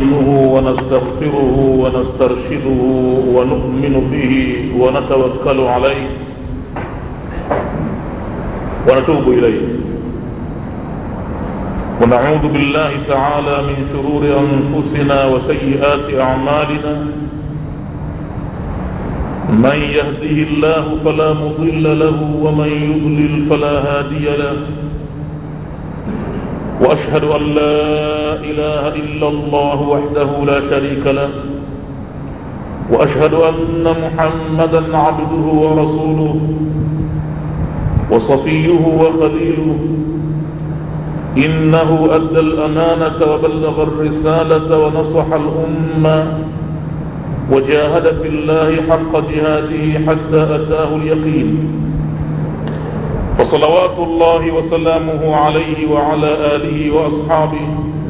نستعينه ونستغفره ونسترشده ونؤمن به ونتوكل عليه ونتوب إليه ونعوذ بالله تعالى من شرور أنفسنا وسيئات أعمالنا من يهده الله فلا مضل له ومن يضلل فلا هادي له واشهد ان لا اله الا الله وحده لا شريك له واشهد ان محمدا عبده ورسوله وصفيه وخليله انه ادى الامانه وبلغ الرساله ونصح الامه وجاهد في الله حق جهاده حتى اتاه اليقين فصلوات الله وسلامه عليه وعلى آله وأصحابه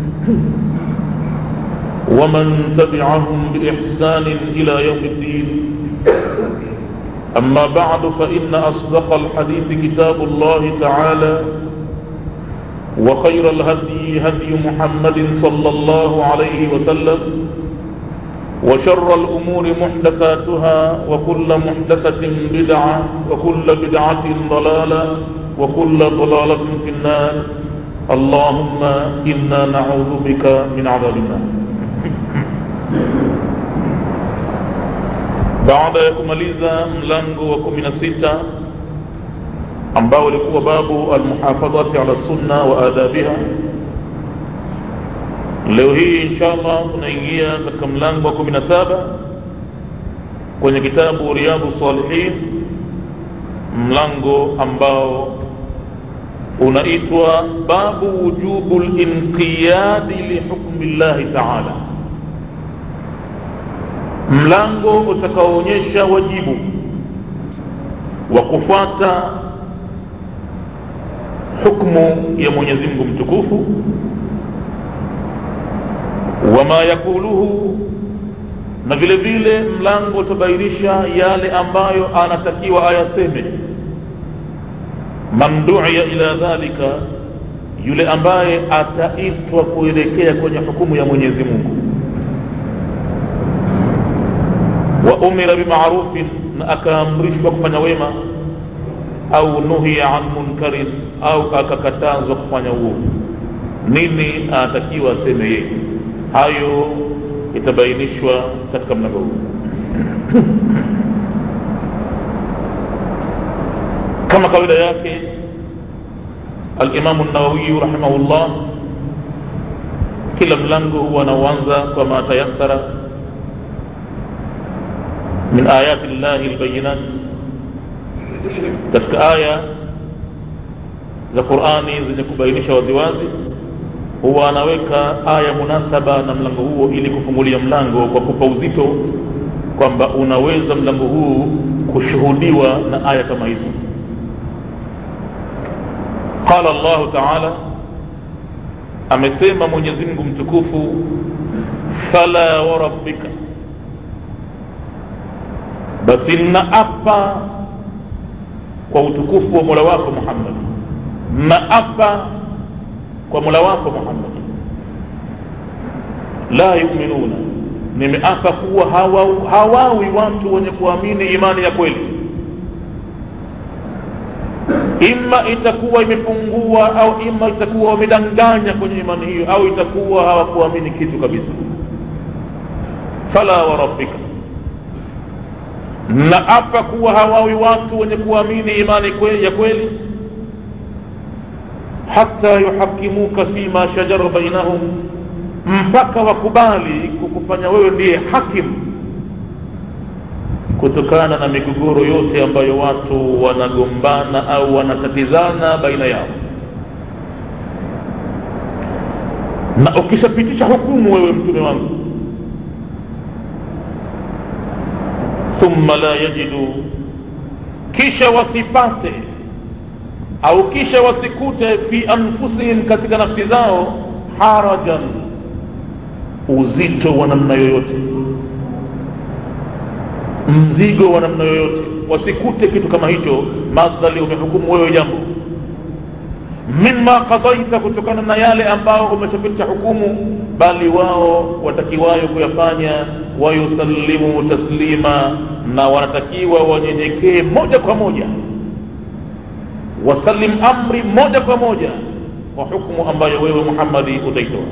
ومن تبعهم بإحسان إلى يوم الدين أما بعد فإن أصدق الحديث كتاب الله تعالى وخير الهدي هدي محمد صلى الله عليه وسلم وشر الأمور محدثاتها وكل محدثة بدعة وكل بدعة ضلالة وكل ضلالة في النار اللهم إنا نعوذ بك من عذاب النار baada ya kumaliza mlango wa kumi na sita ambao ulikuwa babu almuhafadhati ala sunna wa adabiha leo hii inshallah tunaingia katika mlango wa kumi na saba kwenye kitabu riyadhu salihin mlango ambao unaitwa babu wujubu linqiyadi lihukmi llahi taala mlango utakaoonyesha wajibu wa kufuata hukmu ya mwenyezi mungu mtukufu wama yakuluhu na vile vile mlango utabainisha yale ambayo anatakiwa ayaseme man duia ila dhalika yule ambaye ataitwa kuelekea kwenye hukumu ya mwenyezi mungu wa umira bimarufin na akaamrishwa kufanya wema au nuhiya an munkarin au akakatazwa kufanya uovu nini anatakiwa aseme yeye hayo itabainishwa katika mlango huu kama kawaida yake alimamu nawawiyu rahimahullah kila mlango huwa anauanza kwa ma tayassara min ayati llahi lbayinat katika aya za qurani zenye kubainisha waziwazi huwa anaweka aya munasaba na mlango huo ili kufungulia mlango kwa kupa uzito kwamba unaweza mlango huu kushuhudiwa na aya kama hizo qala llahu taala amesema mwenyezi mungu mtukufu fala warabbika basi naapa kwa utukufu wa mola wako muhammad naapa kwa mola wako muhammad la yuminuna nimeapa kuwa hawawi hawa watu wenye kuamini imani ya kweli ima itakuwa imepungua au ima itakuwa wamedanganya kwenye imani hiyo au itakuwa hawakuamini kitu kabisa fala warabbika na apa kuwa hawawi watu wenye kuamini imani kweli ya kweli hata yuhakimuka fima shajara bainahum mpaka wakubali kukufanya wewe ndiye hakim kutokana na migogoro yote ambayo watu wanagombana au wanatatizana baina yao na ukishapitisha hukumu wewe mtume wangu thumma la yajidu kisha wasipate au kisha wasikute fi anfusihim katika nafsi zao harajan uzito wa namna yoyote mzigo wa namna yoyote wasikute kitu kama hicho madhali umehukumu wewe jambo mima qadaita kutokana na yale ambao umeshapitisha hukumu bali wao watakiwayo kuyafanya wayusallimu taslima na wanatakiwa wanyenyekee moja kwa moja wasallim amri moja kwa moja kwa hukumu ambayo wewe muhammadi utaitoa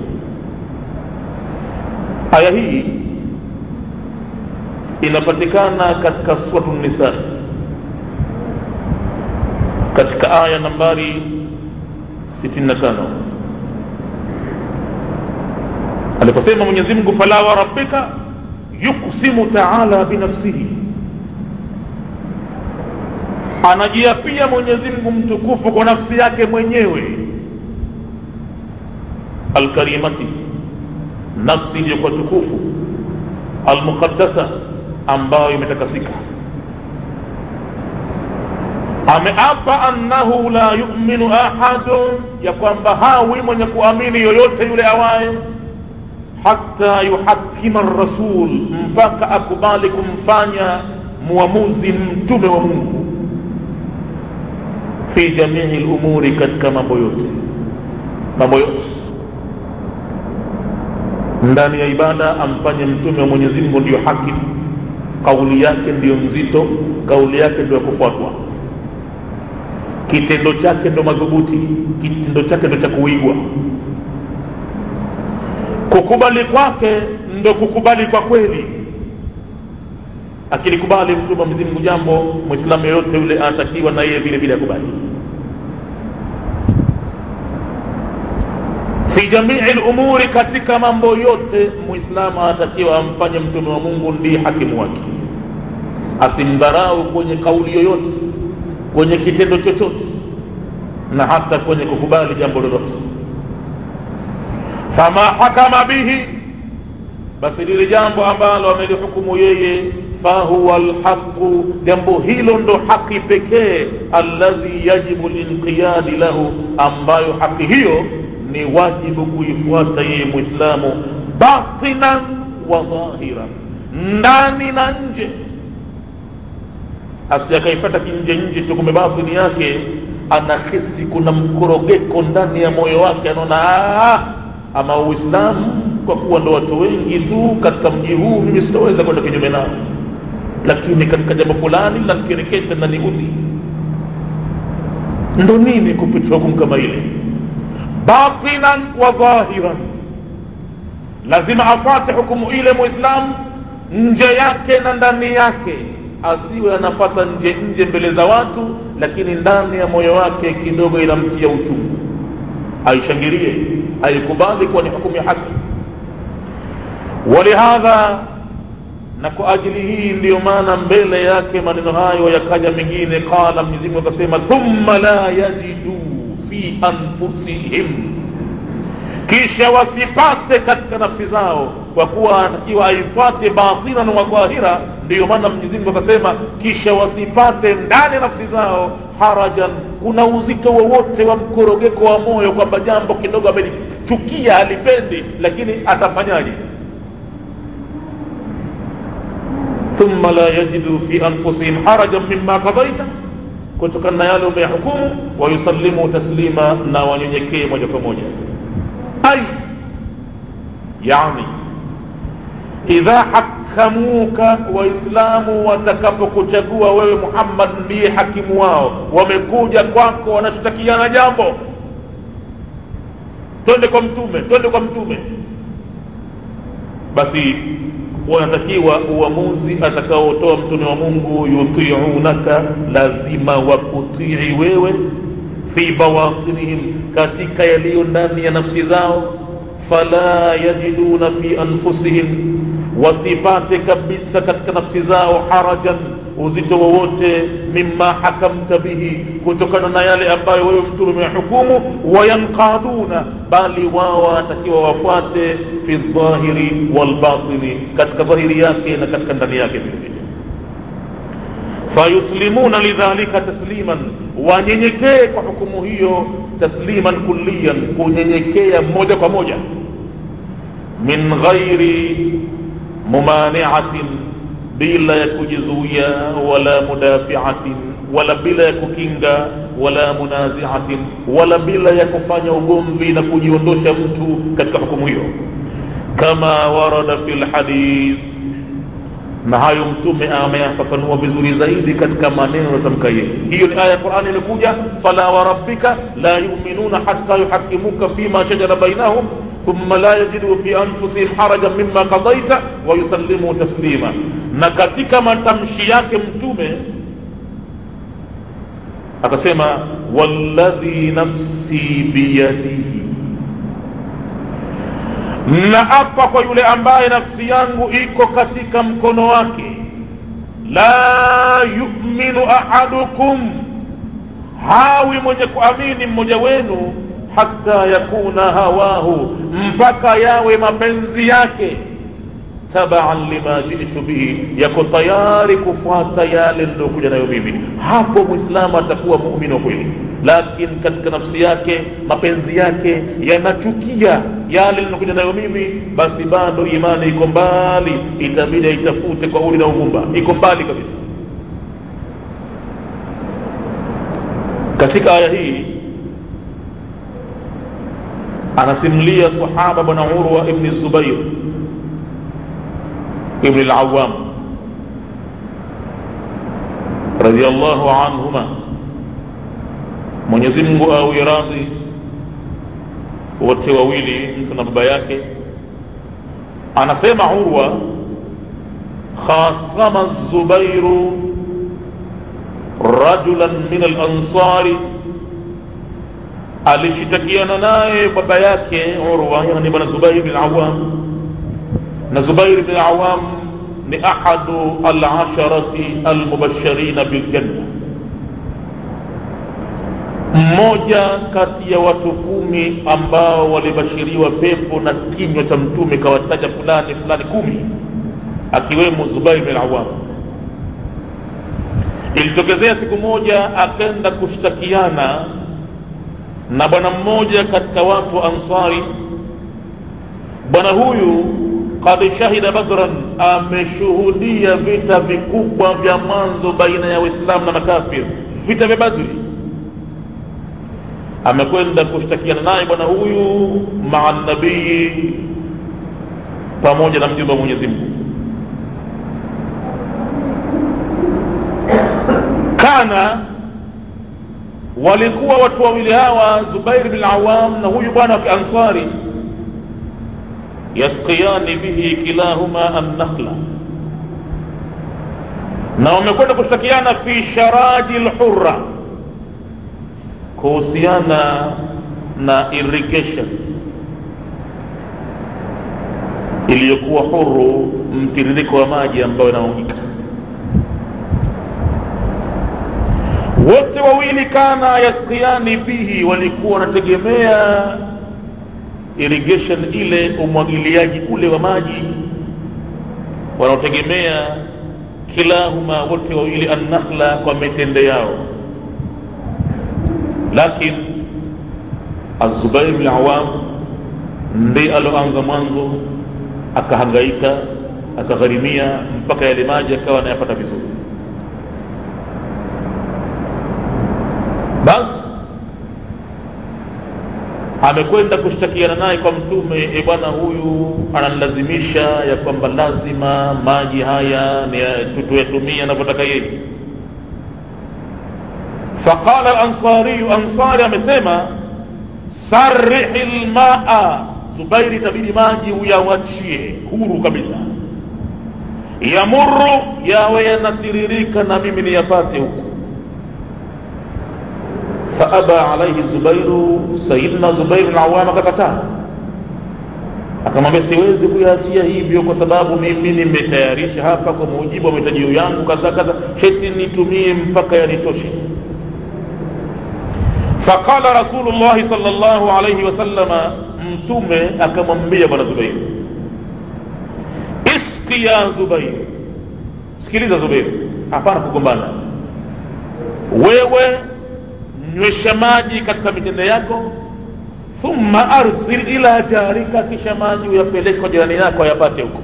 aya hii inapatikana katika suratu nisa katika aya nambari 65 aliposema mwenyezi mungu fala wa rabbika yuksimu taala binafsihi anajiapia mwenyezi mungu mtukufu kwa nafsi yake mwenyewe alkarimati nafsi iliyokuwa tukufu almuqaddasa ambayo imetakasika ameapa annahu la yuminu ahadun ya kwamba hawi mwenye kuamini yoyote yule awaye hata yuhakima rasul mpaka akubali kumfanya muamuzi mtume wa mungu fi jamii lumuri katika mambo yote mambo yote ndani ya ibada amfanye mtume wa mwenyezi mungu ndiyo hakimu kauli yake ndiyo nzito kauli yake ndio ya kufuatwa kitendo chake ndo madhubuti kitendo chake ndo cha kuigwa kukubali kwake ndo kukubali kwa kweli akilikubali mtume wa mwenyezi mungu jambo mwislamu yoyote yule anatakiwa na yeye vile vile akubali fi jamii lumuri katika mambo yote muislamu anatakiwa amfanye mtume wa mungu ndiye hakimu wake asimdharau kwenye kauli yoyote kwenye kitendo chochote na hata kwenye kukubali jambo lolote fama hakama bihi basi lile jambo ambalo amelihukumu yeye fahuwa lhaqu jambo hilo ndo haki pekee alladhi yajibu linqiyadi lahu ambayo haki hiyo ni wajibu kuifuata yeye mwislamu batinan wa dhahiran ndani na nje asijakaifata kinje nje tu kumbe batini yake anahisi kuna mkorogeko ndani ya moyo wake anaona ama uislamu kwa kuwa ndo watu wengi tu katika mji huu mimi sitaweza kwenda kinyume nao lakini katika jambo fulani lanikereketa na niudhi ndo nini kupitia hukumu kama ile batinan wa dhahiran lazima afate hukumu ile muislamu nje yake na ndani yake asiwe anafata nje nje mbele za watu lakini ndani ya moyo wake kidogo inamtia uchungu aishangilie aikubali kuwa ni hukumu ya haki walihadha na kwa ajili hii ndiyo maana mbele yake maneno hayo yakaja mengine qala mwenyezimungu akasema thumma la yajidu fi anfusihim kisha wasipate katika nafsi zao kwa kuwa anatakiwa aifuate batinan wa dhahira ndiyo maana mwenyezimungu akasema kisha wasipate ndani ya nafsi zao harajan kuna uzito wowote wa mkorogeko wa moyo kwamba jambo kidogo amelichukia halipendi lakini atafanyaje thumma la yajidu fi anfusihim harajan mima qadaita kutokana na yale umeyahukumu wayusallimu taslima na wanyenyekee moja kwa moja ai yani idha hakamuka waislamu watakapokuchagua wewe muhammad ndiye hakimu wao wamekuja kwako wanashtakiana jambo twende kwa mtume twende kwa mtume basi wanatakiwa uamuzi atakaotoa mtume wa mungu yutiunaka lazima wakutii wewe fi bawatinihim katika yaliyo ndani ya nafsi zao fala yajiduna fi anfusihim wasipate kabisa katika nafsi zao harajan uzito wowote mima hakamta bihi kutokana na yale ambayo wewe mtume umehukumu wayanqaduna bali wao wanatakiwa wafuate fi dhahiri walbatini katika dhahiri yake na katika ndani yake vile vile fayuslimuna lidhalika tasliman wanyenyekee kwa hukumu hiyo tasliman kulliyan kunyenyekea moja kwa moja min ghairi mumaniatin bila ya kujizuia wala mudafiatin wala bila ya kukinga wala munaziatin wala bila ya kufanya ugomvi na kujiondosha mtu katika hukumu hiyo kama warada fi lhadith na hayo mtume ameyafafanua vizuri zaidi katika maneno yatamka yeye hiyo ni aya ya qurani imekuja fala warabbika la yuminuna hatta yuhakimuka fima shajara bainahum ثم لا يجدوا في انفسهم حرجا مما قضيت ويسلموا تسليما na katika matamshi yake mtume akasema walladhi nafsi biyadihi na apa kwa yule ambaye nafsi yangu iko katika mkono wake la yuminu ahadukum hawi mwenye kuamini mmoja wenu hata yakuna hawahu mpaka yawe mapenzi yake tabaan lima jitu bihi yako tayari kufuata yale niliyokuja nayo mimi hapo mwislamu atakuwa muumini wa kweli lakini katika nafsi yake mapenzi yake yanachukia yale ninakuja nayo mimi basi bado imani iko mbali itabidi aitafute kwa uli na uvumba iko mbali kabisa katika aya hii anasimulia sahaba bwana urwa ibni zubair ibni lawam radiallahu anhuma mwenyezi mungu awe radhi wote wawili mtu na baba yake anasema urwa khasama zubairu rajulan min alansari alishitakiana naye baba yake urwa yani bwana zubair bin awam na zubair bin awam ni ahadu alasharati almubashirina biljanna mmoja kati ya watu kumi ambao walibashiriwa pepo na kinywa cha mtume kawataja fulani fulani kumi akiwemo zubair bin awam ilitokezea siku moja akenda kushtakiana na bwana mmoja katika watu wa ansari bwana huyu kad shahida badran ameshuhudia vita vikubwa vya mwanzo baina ya waislamu na makafir vita vya badri amekwenda kushtakiana naye bwana huyu maa nabii pamoja na mjumbe wa mwenyezi mungu kana walikuwa watu wawili hawa zubair bin awam na huyu bwana wa kiansari yasqiyani bihi kilahuma annakhla na wamekwenda kushtakiana fi sharaji lhurra kuhusiana na irrigation iliyokuwa huru mtiririko wa maji ambayo inaungika wote wawili kana yaskiani bihi walikuwa wanategemea irrigation ile umwagiliaji ule wa maji wanaotegemea kilahuma wote wawili annakhla kwa mitende yao lakin azubair bn awam ndi aloanza mwanzo akahangaika akagharimia mpaka yale maji akawa anayapata vizuri basi amekwenda kushtakiana naye kwa mtume e bwana huyu ananilazimisha ya kwamba lazima maji haya tuyatumie anavyotaka yeye faqala lansariyu ansari amesema sarihi lmaa zubairi itabidi maji uyawachie huru kabisa yamuru yawe yanatiririka na mimi niyapate huku faaba alaihi zubairu sayidina zubairu lawam akakataa akamwambia siwezi kuyaachia hivyo kwa sababu mimi nimetayarisha hapa kwa mujibu wa mahitajio yangu kadha kadha sheti nitumie mpaka yanitoshe faqala rasulullahi sal llahu alaihi wasalama mtume akamwambia bwana zubair iski ya zubair sikiliza zubair hapana kugombana wewe nywesha maji katika mitende yako thumma arsil ila jarika kisha maji uyapeleke kwa jirani yako ayapate huko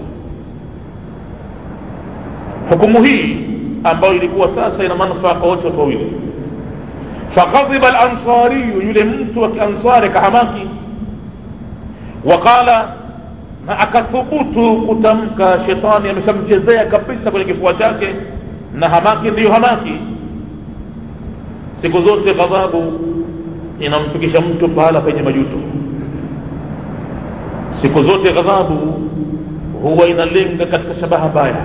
hukumu hii ambayo ilikuwa sasa ina manufaa kwa wote watu wawili fakadhiba lansariyu yule mtu wa kiansari kahamaki waqala na akathubutu kutamka shetani ameshamchezea kabisa kwenye kifua chake na hamaki ndiyo hamaki siku zote ghadhabu inamfikisha mtu pahala penye majuto siku zote ghadhabu huwa inalenga katika shabaha mbaya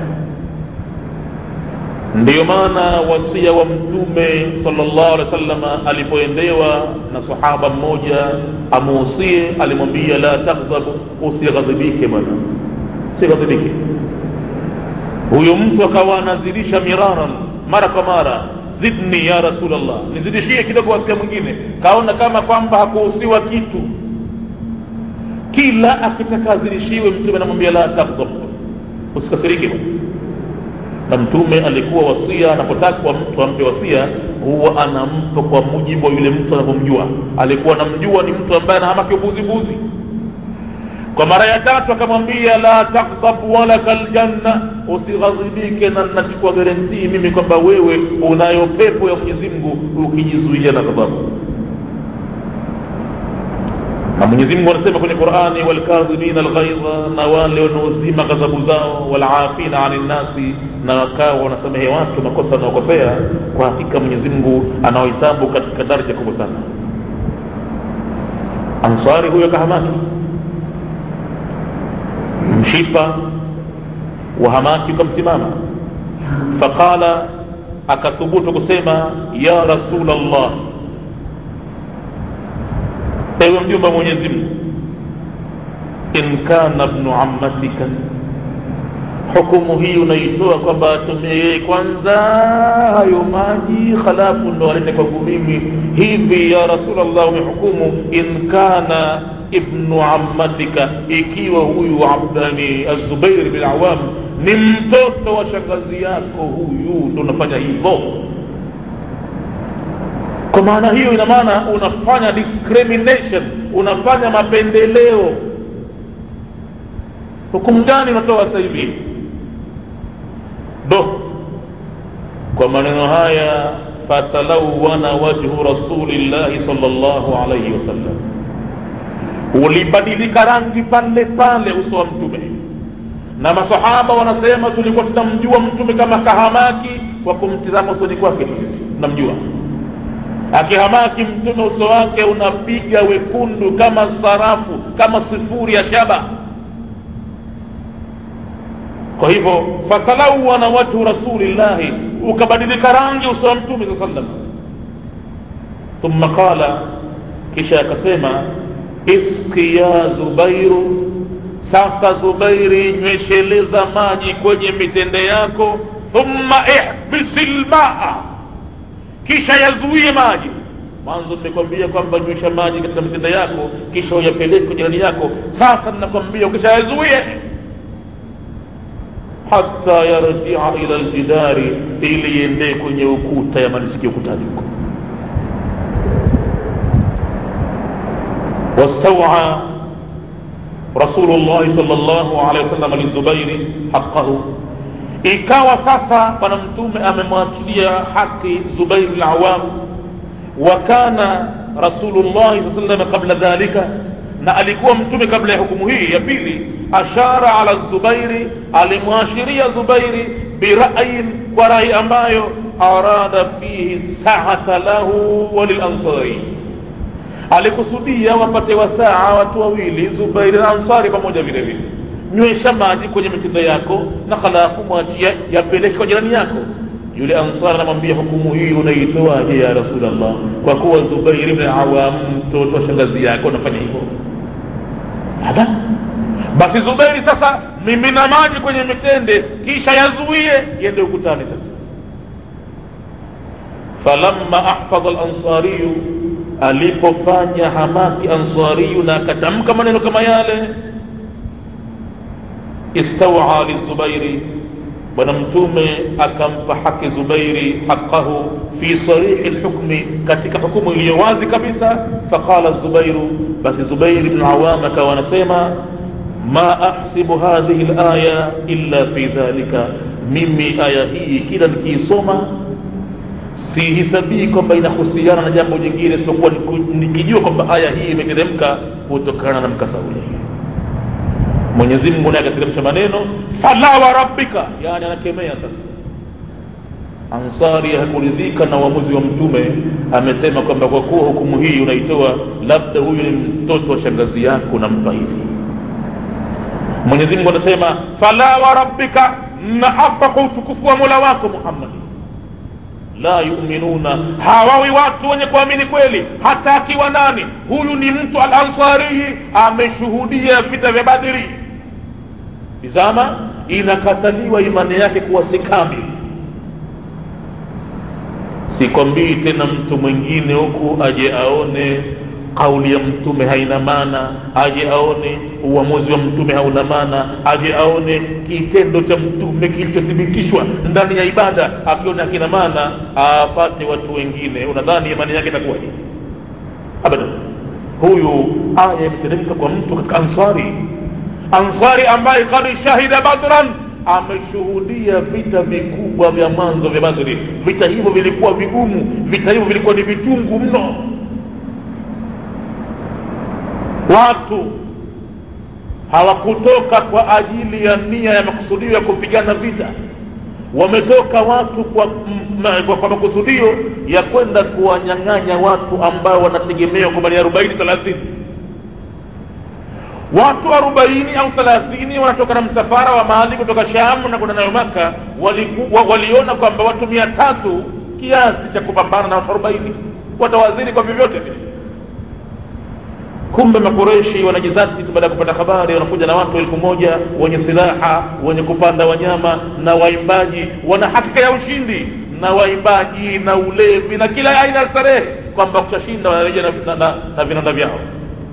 ndiyo maana wasia wa mtume salllahu alehi wa sallama alipoendewa na sahaba mmoja amuusie alimwambia la taghdhabu usighadhibike bwana usighadhibike huyo mtu akawa anazidisha miraran mara kwa mara zidni ya rasulllah nizidishie kidogo wasia mwingine kaona kama kwamba hakuhusiwa kitu kila akitaka azidishiwe mtume anamwambia la taghdhab usikasirike bwana na mtume alikuwa wasia anapotakwa mtu ampe wasia huwa anampa kwa mujibu wa yule mtu anavyomjua alikuwa anamjua ni mtu ambaye anahamaki ubuzibuzi kwa mara ya tatu akamwambia la takdhab walaka ljanna usighadhibike na nachukua garantii mimi kwamba wewe unayo pepo ya mwenyezi mungu ukijizuia na ghadhabu na mwenyezi mungu anasema kwenye qurani walkadhimina alghaidha na wale wanaozima ghadhabu zao walafina ani nnasi na wakawa wanasamehe watu makosa wanaokosea kwa hakika mwenyezi mungu anaohesabu katika daraja kubwa sana ansari huyo kahamaki mshipa wa hamaki ukamsimama faqala akathubutu kusema ya rasul llah ewe mjumba wa mwenyezi mungu in kana bnu ammatika hukumu hii unaitoa kwamba atumie yeye kwanza hayo maji halafu ndo alete kwangu mimi hivi ya rasulllah umehukumu in kana ibnu ammatika ikiwa huyu abdani azubair bin awam ni mtoto wa shangazi yako huyu ndo unafanya hivyo kwa maana hiyo ina maana unafanya discrimination unafanya mapendeleo hukumu gani unatoa sasa hivi do kwa maneno haya fatalawana wajhu rasulillahi sal llahu alaihi wasallam ulibadilika rangi pale pale uso wa mtume na masahaba wanasema tulikuwa tunamjua mtume kama kahamaki kwa kumtizama usoni kwake tunamjua akihamaki mtume uso wake unapiga wekundu kama sarafu kama sifuri ya shaba kwa hivyo fatalawana wajhu rasulillahi ukabadilika rangi uso wa mtume saa sallam thumma qala kisha akasema iski ya zubairu sasa zubairi nywesheleza maji kwenye mitende yako thumma ihbisi lmaa kisha yazuie maji mwanzo nimekwambia kwamba nywesha maji katika mitende yako kisha uyapeleke kwa jirani yako sasa ninakwambia ukisha yazuie hata yarjia ila ljidari ili iendee kwenye ukuta yamalizikia ukutani huko واستوعى رسول الله صلى الله عليه وسلم للزبير حقه ikawa sasa bwana mtume amemwachilia haki zubair lawam wa kana rasulullahi saa sallam qabla dhalika na alikuwa mtume kabla ya hukumu hii ya pili ashara ala zubairi alimwashiria zubairi birayin kwa rai ambayo arada fihi saata lahu walilansari alikusudia wapate wasaa watu wawili zubairi na ansari pamoja vile vile nywesha maji kwenye mitindo yako na halafu mwachia yapeleke kwa jirani yako yule ansari anamwambia hukumu hii unaitoaje ya rasulllah kwa kuwa zubairi bni awam mtoto wa shangazi yako unafanya hivyo hada basi zubairi sasa mimina maji kwenye mitende kisha yazuie yende ukutani sasa falamma ahfadha lansariyu alipofanya hamaki ansariyu na akatamka maneno kama yale istawa lizubairi bwana mtume akampa haki zubairi haqahu fi sarihi lhukmi katika hukumu iliyo wazi kabisa faqala zubairu basi zubairi bnu awam akawa anasema ma ahsibu hadhihi laya illa fi dhalika mimi aya hii kila nikiisoma sihisabii kwamba inahusiana na jambo jingine isipokuwa nikijua kwamba aya hii imeteremka kutokana na mkasa ule mwenyezi mungu naye akateremsha maneno fala wa rabbika yani anakemea sasa ansari hakuridhika na uamuzi wa mtume amesema kwamba kwa kuwa hukumu hii unaitoa labda huyu ni mtoto wa shangazi yako nampa hivi mwenyezi mungu anasema fala wa rabbika naapa kwa utukufu wa mola wako muhammadi la yuminuna hawawi watu wenye kuamini kweli hata akiwa nani huyu ni mtu al ansariyi ameshuhudia vita vya badri tizama inakataliwa imani yake kuwa si kamili sikwambii tena mtu mwingine huku aje aone kauli ya mtume haina maana aje aone uamuzi wa mtume hauna maana aje aone kitendo cha mtume kilichothibitishwa ndani ya ibada akiona akina maana apate watu wengine unadhani imani yake itakuwaje abadan huyu aya imeteremka kwa mtu katika ansari ansari ambaye kad shahida badran ameshuhudia vita vikubwa vya mwanzo vya badri vita hivyo vilikuwa vigumu vita hivyo vilikuwa ni vichungu mno watu hawakutoka kwa ajili ya nia ya makusudio ya kupigana vita wametoka watu kwa, m, kwa, kwa makusudio ya kwenda kuwanyang'anya watu ambao wanategemewa kwa mali arobaini thelathini watu arobaini au thelathini wanatoka na msafara wa mali kutoka shamu na kwenda nayo maka waliku, wa, waliona kwamba watu mia tatu kiasi cha kupambana na watu arobaini watawaziri kwa vyovyote vile kumbe makureshi wanajizati baada ya kupata habari wanakuja na watu elfu moja wenye silaha wenye kupanda wanyama na waimbaji wana hakika ya ushindi na waimbaji na ulevi na kila aina ya starehe kwamba kushashinda wanarejea na, na, na, na vinanda vyao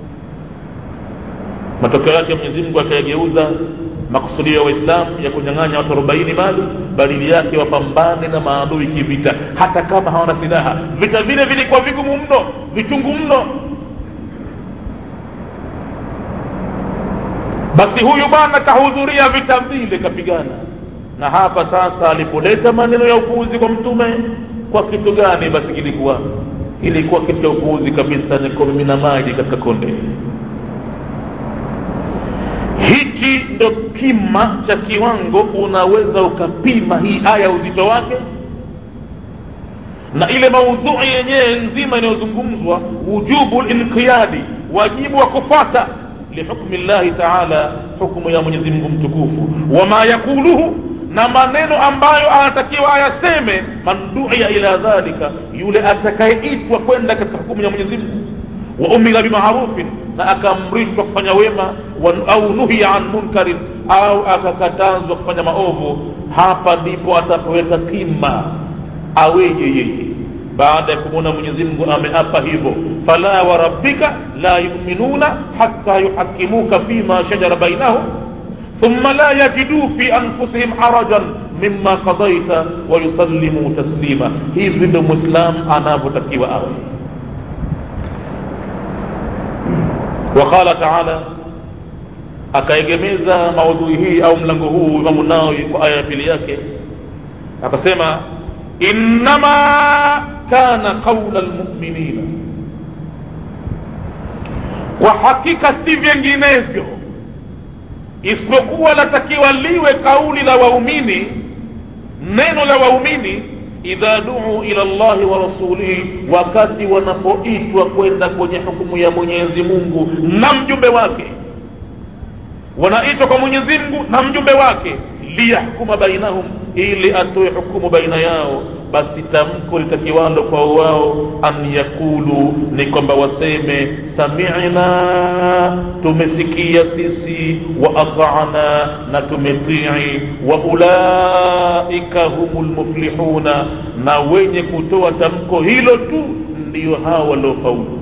matokeo yake mwenyezi mungu akayageuza makusudio ya waislamu ya kunyang'anya watu arobaini mali badili yake wapambane na maadui kivita hata kama hawana silaha vita vile vilikuwa vigumu mno vichungu mno basi huyu bwana kahudhuria vita vile kapigana na hapa sasa alipoleta maneno ya upuuzi kwa mtume kwa kitu gani basi kilikuwa kilikuwa kitu cha upuuzi kabisa ni kumimina maji katika konde hichi ndo kima cha kiwango unaweza ukapima hii aya uzito wake na ile maudhui yenyewe nzima inayozungumzwa wujubu linqiyadi wajibu wa kufata lihukmi llahi taala hukmu ya mwenyezi mungu mtukufu wama yakuluhu na maneno ambayo anatakiwa ayaseme man duia ila dhalika yule atakayeitwa kwenda katika hukumu ya mwenyezi mungu wa umira bimarufin na akaamrishwa kufanya wema wa, au nuhiya an munkarin au akakatazwa kufanya maovu hapa ndipo atapoweka kima aweje yeye baada ya kumwona mwenyezi mungu ameapa hivyo fala wa rabbika la yuminuna hatta yuhakimuka fima shajara bainahum thumma la yajiduu fi anfusihim harajan mima qadaita wayusallimuu taslima hivi ndo mwislam anavyotakiwa awe وقال تعالى akaegemeza maudhui hii au mlango huu imamu nawi kwa aya ya pili yake akasema innama kana qaula lmuminina kwa hakika si vinginevyo isipokuwa latakiwa liwe kauli la waumini neno la waumini idha duu ila llahi wa rasulihi wakati wanapoitwa kwenda kwenye hukumu ya mwenyezi mungu na mjumbe wake wanaitwa kwa mwenyezi mungu na mjumbe wake liyahkuma bainahum ili atoe hukumu baina yao basi tamko litakiwalo kwa wao an yakulu ni kwamba waseme samina tumesikia sisi wa atana na tumetii wa ulaika humu lmuflihuna na wenye kutoa tamko hilo tu ndiyo hawa waliofaulu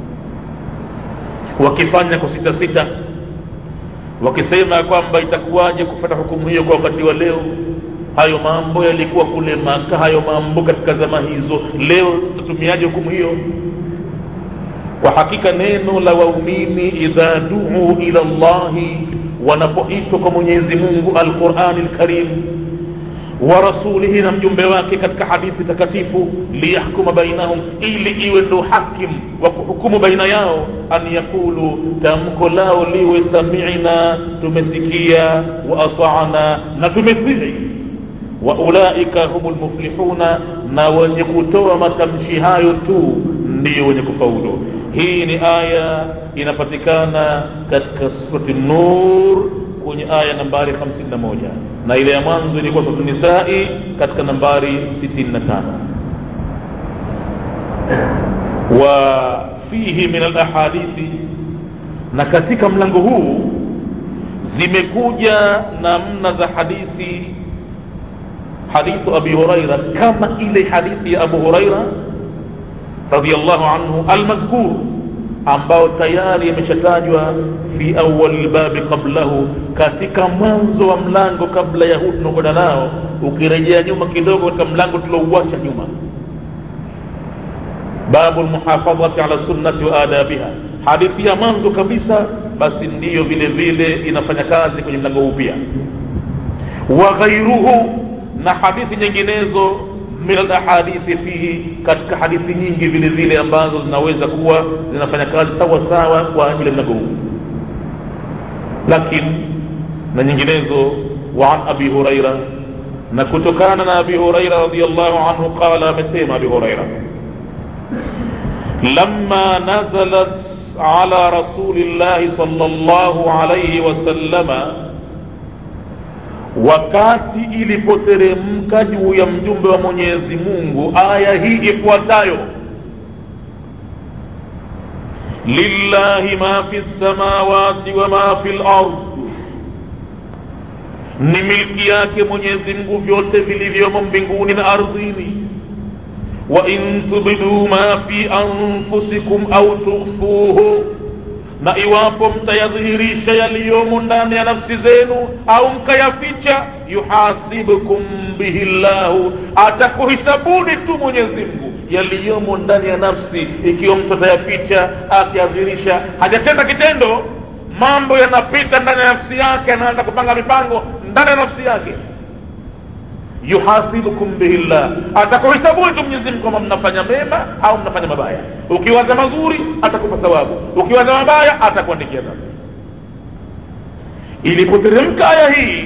wakifanya kwa sita sita wakisema kwamba itakuwaje kufata hukumu hiyo kwa wakati wa leo hayo mambo yalikuwa kule maka hayo mambo katika zama hizo leo tutatumiaje hukumu hiyo kwa hakika neno la waumini idha duu ila llahi wanapoitwa kwa mwenyezi mungu alqurani lkarim wa rasulihi na mjumbe wake katika hadithi takatifu liyahkuma bainahum ili iwe ndo hakim wa kuhukumu baina yao an yaqulu tamko lao liwe samina tumesikia wa atana na tumetii wa ulaika humu lmuflihuna na wenye kutoa matamshi hayo tu ndiyo wenye kufaulu hii ni aya inapatikana katika surati nur kwenye aya nambari 51 na ile ya mwanzo ilikuwa suratu nisai katika nambari 65 wa fihi min alahadithi na katika mlango huu zimekuja namna za hadithi hadithu abi huraira kama ile hadithi ya abu huraira radiallahu anhu almadhkur ambao tayari yameshatajwa fi awali lbabi qablahu katika mwanzo wa mlango kabla ya huu tunaokwenda nao ukirejea nyuma kidogo katika mlango tulouacha nyuma babu lmuhafadhati ala sunnati wa adabiha hadithi ya mwanzo kabisa basi ndiyo vile vile inafanya kazi kwenye mlango huu pia wa ghairuhu na hadithi nyinginezo min alahadithi fihi katika hadithi nyingi vile vile ambazo zinaweza kuwa zinafanya kazi sawa sawa kwa ajili ya mlango huu lakini na nyinginezo wa an abi huraira na kutokana na abi huraira radiallahu anhu qala amesema abi huraira لما نزلت على رسول الله صلى الله عليه وسلم wakati ilipoteremka juu ya mjumbe wa mwenyezi mungu aya hii ifuatayo lillahi ma fi lsamawati wa ma fi lard ni milki yake mwenyezi mungu vyote vilivyomo mbinguni na ardhini وإن تبدوا ما في أنفسكم أو تخفوه na iwapo mtayadhihirisha yaliyomo ndani ya nafsi zenu au mkayaficha yuhasibukum bihi llahu atakuhisabuni tu mwenyezi mungu yaliyomo ndani ya nafsi ikiwa mtu atayaficha akiyadhihirisha hajatenda kitendo mambo yanapita ndani ya nafsi yake anaanza kupanga mipango ndani ya nafsi yake yuhasibukum bihi llah atakuhisabuni tu mwenyezi mungu kwamba mnafanya mema au mnafanya mabaya ukiwaza mazuri atakupa thawabu ukiwaza mabaya atakuandikia dhambi ilipoteremka aya hii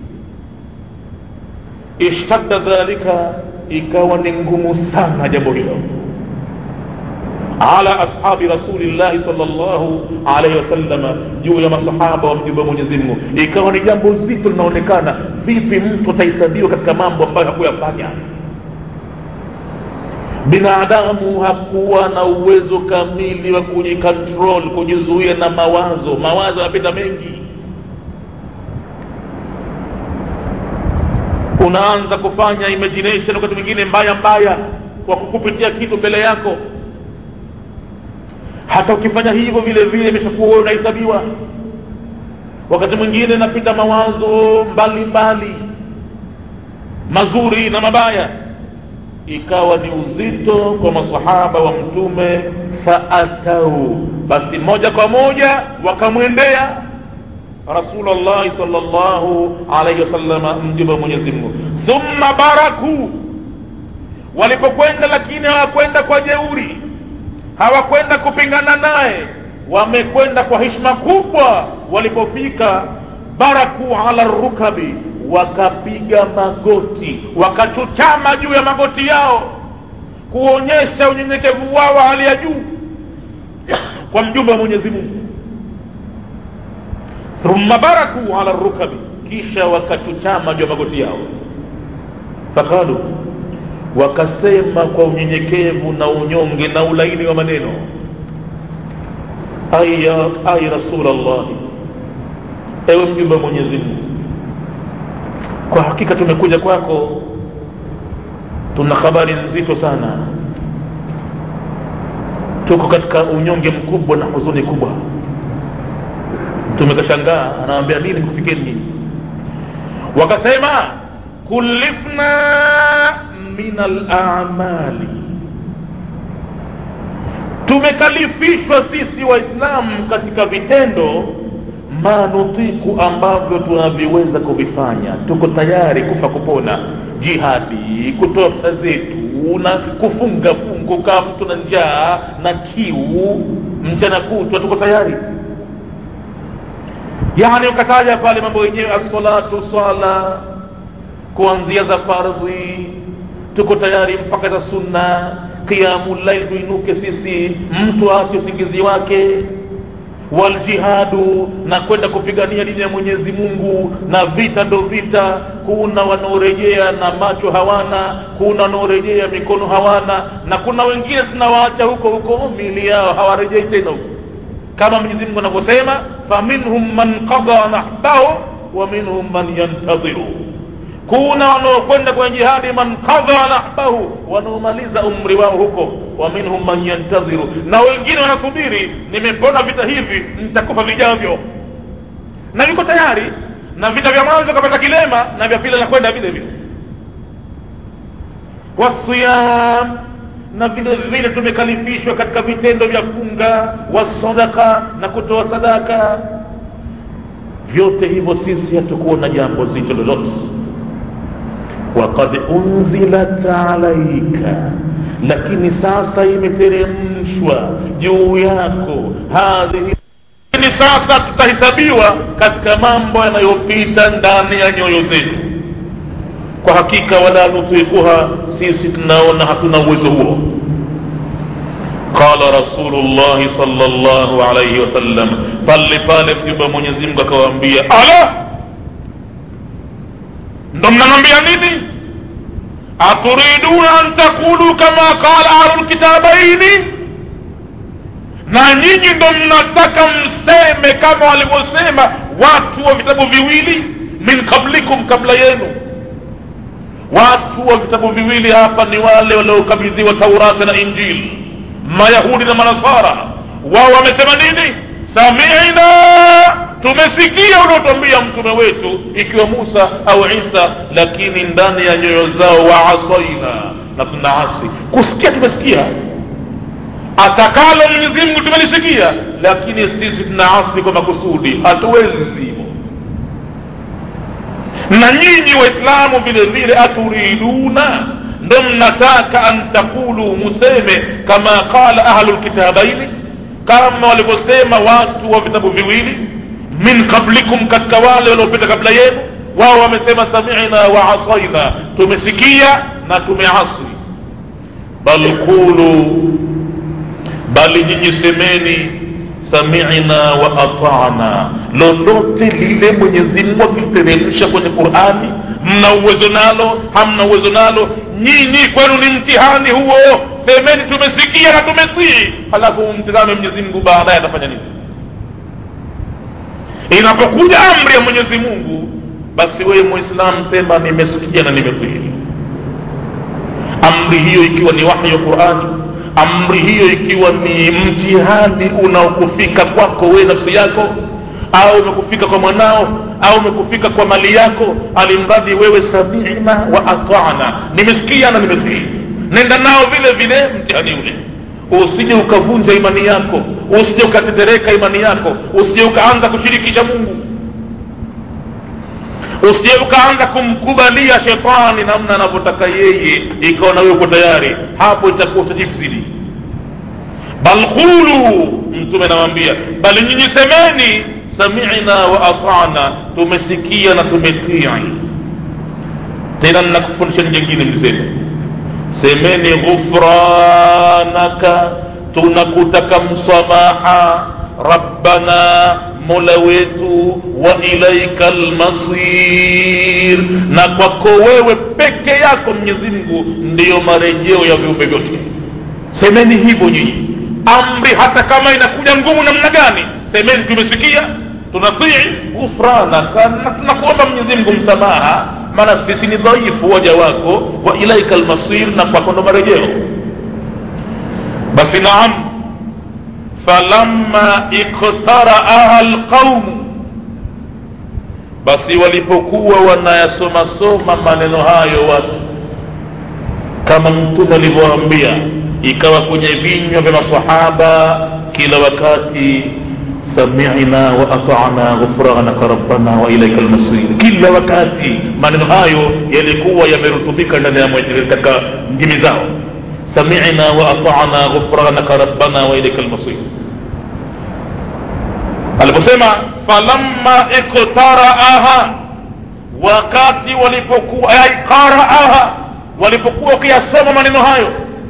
ishtadda dhalika ikawa ni ngumu sana jambo hilo ala ashabi rasulillahi salllahu alaihi wasallama juu ya masahaba wa mjumbe wa mwenyezi mungu ikawa ni jambo zito linaonekana vipi mtu atahesabiwa katika mambo ambayo hakuyafanya binadamu hakuwa na uwezo kamili wa kujikontrol kujizuia na mawazo mawazo yanapita mengi unaanza kufanya imagination wakati mwingine mbaya mbaya kwa kukupitia kitu mbele yako hata ukifanya hivyo vile vile imeshakuwa wewe unahesabiwa wakati mwingine napita mawazo mbalimbali mbali, mazuri na mabaya ikawa ni uzito kwa masahaba wa mtume faatau basi moja kwa moja wakamwendea rasulllahi salllahu alaihi wasallama mjumbe wa mwenyezi mungu thumma baraku walipokwenda lakini hawakwenda kwa jeuri hawakwenda kupingana naye wamekwenda kwa heshima kubwa walipofika baraku ala rukabi wakapiga magoti wakachuchama juu ya magoti yao kuonyesha unyenyekevu wao wa hali ya juu kwa mjumbe wa mwenyezi mungu thumma baraku ala rukabi kisha wakachuchama juu ya magoti yao faqalu wakasema kwa unyenyekevu na unyonge na ulaini wa maneno aya ay rasulllahi ewe mjumbe wa mwenyezi mungu kwa hakika tumekuja kwako tuna habari nzito sana tuko katika unyonge mkubwa na huzuni kubwa mtume kashangaa anawambia nini kufikeni nyinyi wakasema kulifna min alamali tumekalifishwa sisi waislamu katika vitendo ma nutiku ambavyo tunaviweza kuvifanya tuko tayari kufa kupona jihadi kutoa pesa zetu na kufunga fungo kama mtu na njaa na kiu mchana kutwa tuko tayari yani ukataja pale mambo yenyewe assalatu sala kuanzia za fardhi tuko tayari mpaka za sunna qiyamu llail tuinuke sisi mtu aache usingizi wake waljihadu na kwenda kupigania dini ya mwenyezi mungu na vita ndo vita kuna wanaorejea na macho hawana kuna wanaorejea mikono hawana na kuna wengine tunawaacha huko huko mili yao hawarejei tena huko kama mwenyezi mungu anavyosema faminhum man qada nahbahu wa minhum man yantadhiru kuna wanaokwenda kwenye jihadi man qadha nahbahu wanaomaliza umri wao huko wa minhum man yantadhiru na wengine wanasubiri nimepona vita hivi nitakufa vijavyo na yuko tayari na vita vya mwanzo kapata kilema na vya pili anakwenda vile vile wasiyam na vile vile tumekalifishwa katika vitendo vya funga wasadaka na kutoa sadaka vyote hivyo sisi hatukuwa na jambo zito lolote وقد أنزلت عليك lakini sasa imeteremshwa juu yako hadhihi ni sasa tutahesabiwa katika mambo yanayopita ndani ya nyoyo zetu kwa hakika wala nutikuha sisi tunaona hatuna uwezo huo qala rasulullahi sal llahu alaihi wasallam pale pale mjumbe wa mwenyezi mungu akawaambia ala ndo mnamwambia nini aturiduna an taqulu kama qala ahlu lkitabaini na nyinyi ndo mnataka mseme kama walivyosema watu wa vitabu viwili min qablikum kabla yenu watu wa vitabu viwili hapa ni wale waliokabidhiwa taurati na injili mayahudi na manasara wao wamesema nini samina tumesikia uliotwambia mtume wetu ikiwa musa au isa lakini ndani ya nyoyo zao waasaina na tunaasi kusikia tumesikia atakalo mwenyezi mungu tumelisikia lakini sisi tunaasi kwa makusudi hatuwezi sivyo na nyinyi waislamu vile vile aturiduna ndo mnataka an taqulu museme kama qala ahlu lkitabaini kama walivyosema watu wa vitabu viwili min qablikum katika wale waliopita kabla yenu wao wamesema samina wa asaina tumesikia na tumeasi bal qulu bali nyinyi semeni samina wa atana lolote lile mwenyezi mungu akiteremsha kwenye qurani mna uwezo nalo hamna uwezo nalo nyinyi kwenu ni mtihani huo semeni tumesikia na tumetii halafu mtizame mwenyezi mungu baadaye atafanya nini inapokuja amri ya mwenyezi mungu basi wewe muislam sema nimesikia na nimetii amri hiyo ikiwa ni wahyi wa qurani amri hiyo ikiwa ni mtihani unaokufika kwako wewe nafsi yako au umekufika kwa mwanao au umekufika kwa mali yako alimradi wewe samina wa atana nimesikia na nimetii nenda nao vile vile mtihani ule usije ukavunja imani yako usije ukatetereka imani yako usije ukaanza kushirikisha mungu usije ukaanza kumkubalia shetani namna anavyotaka yeye ikawa na wewe uko tayari hapo itakuwa utajifsidi bal qulu mtume anawambia bali nyinyi semeni samina wa atana tumesikia na tumetii tena nakufundisha nyingine mlisema semeni ghufranaka tunakutaka msamaha rabbana mola wetu wa ilaika lmasir na kwako wewe peke yako mwenyezi mungu ndiyo marejeo ya viumbe vyote semeni hivyo nyinyi amri hata kama inakuja ngumu namna gani semeni tumesikia tunatii ghufranaka na tunakuomba mwenyezi mungu msamaha maana sisi ni dhaifu waja wako wa ilaika lmasir na kwako ndo marejeo basi naam falamma iktaraaha lqaumu basi walipokuwa wanayasomasoma maneno hayo watu kama mtume alivyoambia ikawa kwenye vinywa vya masahaba kila wakati samina wa atana ghufranaka rabbana wa ilaika lmasir kila wakati maneno hayo yalikuwa yamerutubika ndani ya katika ndimi zao samina wa atana ghufranaka rabbana wa ilaika lmasir aliposema falamma iktaraaha wakati walipokuwa ay qaraaha walipokuwa wakiyasoma maneno hayo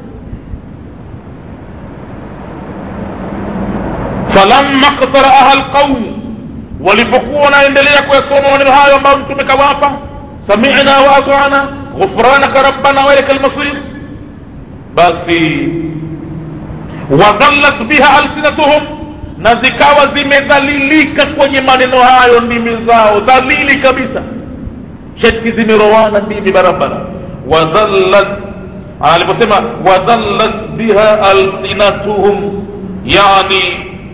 falamma iktaraaha alqaum walipokuwa wanaendelea kuyasoma maneno hayo ambayo mtume kawapa samina wa atana ghufranaka rabbana wa ilaika lmasir basi wadhallat biha alsinatuhum na zikawa zimedhalilika kwenye maneno hayo ndimi zao dhalili kabisa sheti zimerowana ndimi barabara wadhallat aliposema wadhallat biha alsinatuhum yani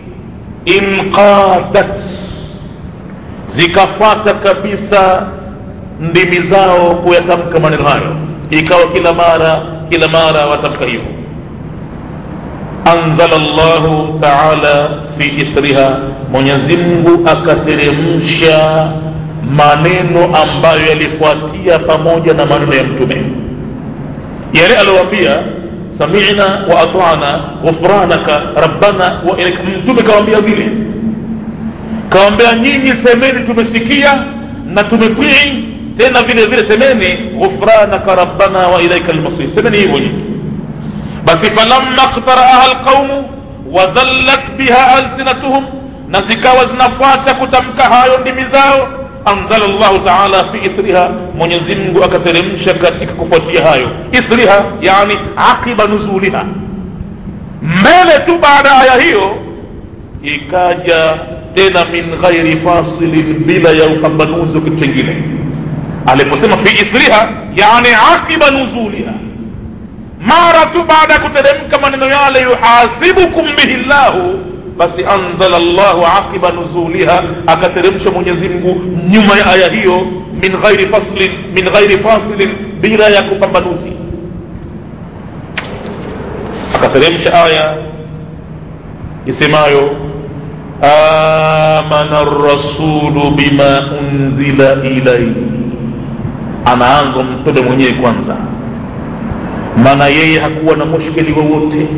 inqadat zikafata kabisa ndimi zao kuyatamka maneno hayo ikawa kila mara kila mara watamka hivyo anzala llahu taala fi ithriha mwenyezi mungu akateremsha maneno ambayo yalifuatia pamoja na maneno ya mtume yale aliyoambia samina wa atana ghufranaka rabbana wa ilaika mtume kawambia vile kawambia nyinyi semeni tumesikia na tumetii tena vile vile semeni ghufranaka rabbana wa ilaika lmasir semeni hivyo nyinyi basi falamma qtaraaha alqaumu wadhallat biha alsinatuhum na zikawa zinafuata kutamka hayo ndimi zao anzala llahu taala fi ithriha mwenyezi mungu akateremsha katika kufuatia hayo ithriha yani aqiba nuzuliha mbele tu baada ya aya hiyo ikaja tena min ghairi fasilin bila ya upambanuzi wa kitu chengine aliposema fi ithriha yani aqiba nuzuliha mara tu baada ya kuteremka maneno yale yuhasibukum bihi llahu basi anzala llahu aqiba nuzuliha akateremsha mwenyezi mungu nyuma ya aya hiyo min ghairi faslin min ghairi fasilin bila ya kupambanuzi akateremsha aya isemayo amana rasulu bima unzila ilaihi anaanza mtume mwenyewe kwanza maana yeye hakuwa na mushkili wowote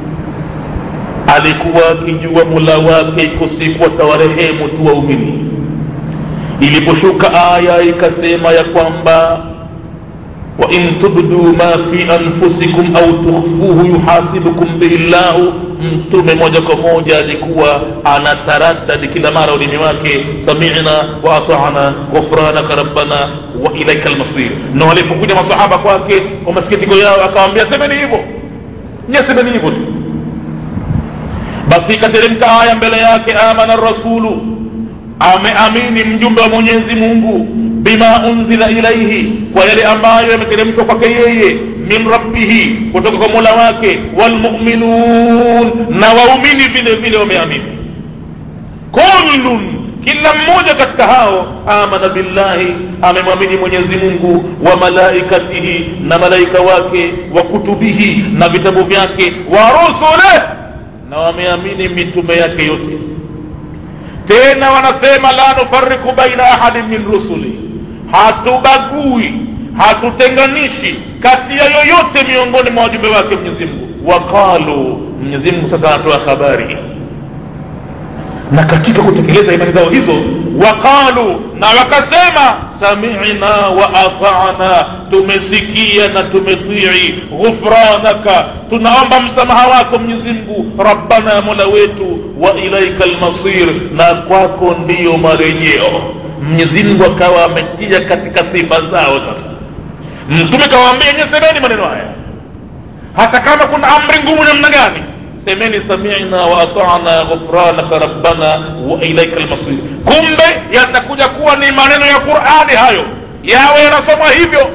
alikuwa akijua mula wake iko siku atawarehemu tu waumini iliposhuka aya ikasema ya kwamba wain tubduu ma fi anfusikum au tukhfuhu yuhasibukum bihi llahu mtume moja kwa moja alikuwa anataradadi kila mara ulimi wake samina wa atana ghufranaka rabbana wa ilaika lmasir na walipokuja masahaba kwake kwa masikitiko yao akawambia semeni hivyo nye semeni hivyo tu basi ikateremka aya mbele yake amana rasulu ameamini mjumbe wa mwenyezi mungu bima unzila ilaihi kwa yale ambayo yameteremshwa kwake yeye min rabbihi kutoka kwa mola wake walmuminun na waumini vile vile wameamini kullun kila mmoja katika hao amana billahi amemwamini mwenyezi mungu wa malaikatihi na malaika wake wa kutubihi na vitabu vyake wa rusuleh na wameamini mitume yake yote tena wanasema la nufariku baina ahadin min rusuli hatubagui hatutenganishi kati ya yoyote miongoni mwa wajumbe wake mwenyezi mungu waqalu mwenyezi mungu sasa anatoa habari na katika kutekeleza imani zao hizo waqalu na wakasema samina wa atana tumesikia na tumetii ghufranaka tunaomba msamaha wako mwenyezi mungu rabbana mola wetu wa ilaika lmasir na kwako ndiyo marejeo mwenyezi mungu akawa ametia katika sifa zao sasa mtume kawaambia nye semeni maneno haya hata kama kuna amri ngumu namna gani semeni samina wa atana ghufranaka rabbana wa ilaika lmasir kumbe yatakuja kuwa ni maneno ya qurani hayo yawe yanasomwa hivyo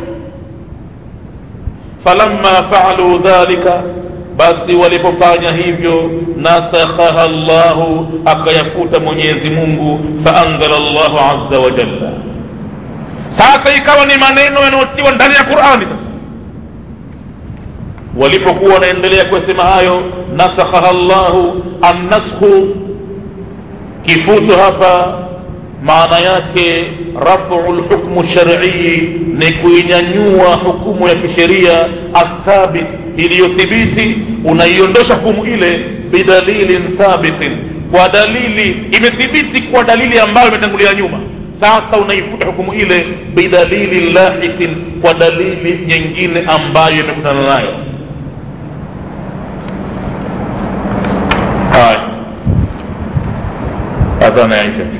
falamma faalu dhalika basi walipofanya hivyo nasakhaha llahu akayafuta mwenyezi mungu faanzala llahu aza wa jalla sasa ikawa ni maneno yanayotiwa ndani ya qurani sasa walipokuwa wanaendelea kuyasema hayo nasakhaha llahu annaskhu kifuto hapa maana yake rafu lhukmu sharii ni kuinyanyua hukumu ya kisheria athabit iliyothibiti unaiondosha hukumu ile bidalilin sabitin kwa dalili imethibiti kwa dalili ambayo imetangulia nyuma sasa unaifuta hukumu ile bidalili lahiqin kwa dalili nyingine ambayo imekutana nayo haya adhana ya isha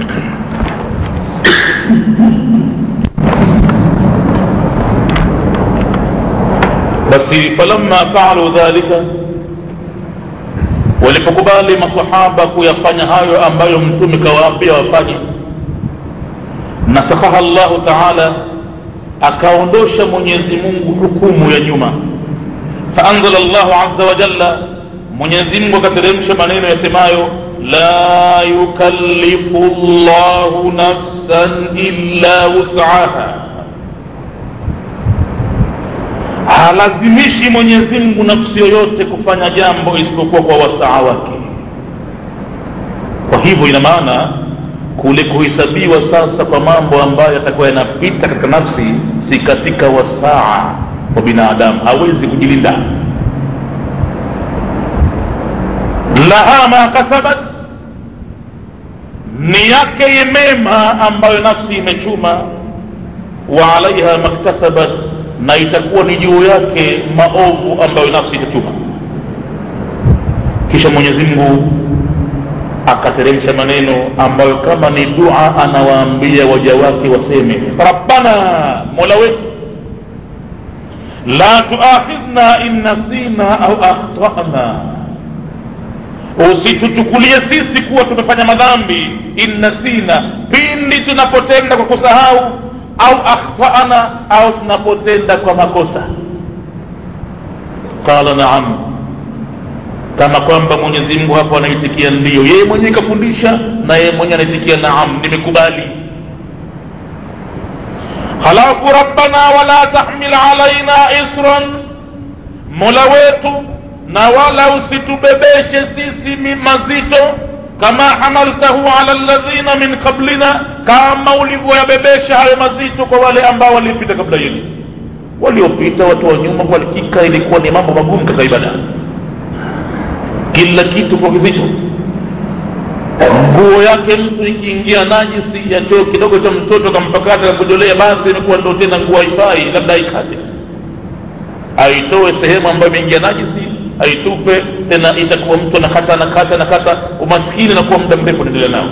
basi falamma faalu dhalika walipokubali masahaba kuyafanya hayo ambayo mtume kawaambia wafanye nasakhaha llahu taala akaondosha mwenyezi mungu hukumu ya nyuma faanzala llahu aza wajalla mwenyezi mungu akateremsha maneno yasemayo la yukallifu llahu nafsan illa wusaha halazimishi mwenyezi mungu nafsi yoyote kufanya jambo isipokuwa kwa wasaa wake kwa hivyo ina maana kule kuhesabiwa sasa kwa mambo ambayo yatakuwa yanapita katika nafsi si katika wasaa wa binadamu hawezi kujilinda laha ma kasabat ni yake mema ambayo nafsi imechuma wa alaiha maktasabat na itakuwa ni juu yake maovu ambayo nafsi itachuma kisha mwenyezi mungu akateremsha maneno ambayo kama ni dua anawaambia waja wake waseme rabbana mola wetu la tuakhidhna in nasina au akhtana usituchukulie sisi kuwa tumefanya madhambi in nasina pindi tunapotenda kwa kusahau au akhtana au tunapotenda kwa makosa qala naam kama kwamba mwenyezi mungu hapo anaitikia ndio yeye mwenyewe kafundisha na yeye mwenyewe anaitikia naam nimekubali halafu rabbana wala tahmil alaina isran mola wetu na wala usitubebeshe sisi mazito kama hamaltahu ala ladhina min qablina kama ulivyoyabebesha hayo mazito kwa wale ambao walipita kabla yetu waliopita watu wa nyuma kwa hakika ilikuwa ni mambo magumu katika ibada kila kitu kwa kizito nguo yake mtu ikiingia najisi ya choo kidogo cha mtoto kampakata kakujolea basi imekuwa ndo tena nguo haifai labda aikate aitoe sehemu ambayo imeingia najisi aitupe tena itakuwa mtu anakata anakata anakata umaskini nakuwa muda mrefu unaendelea nao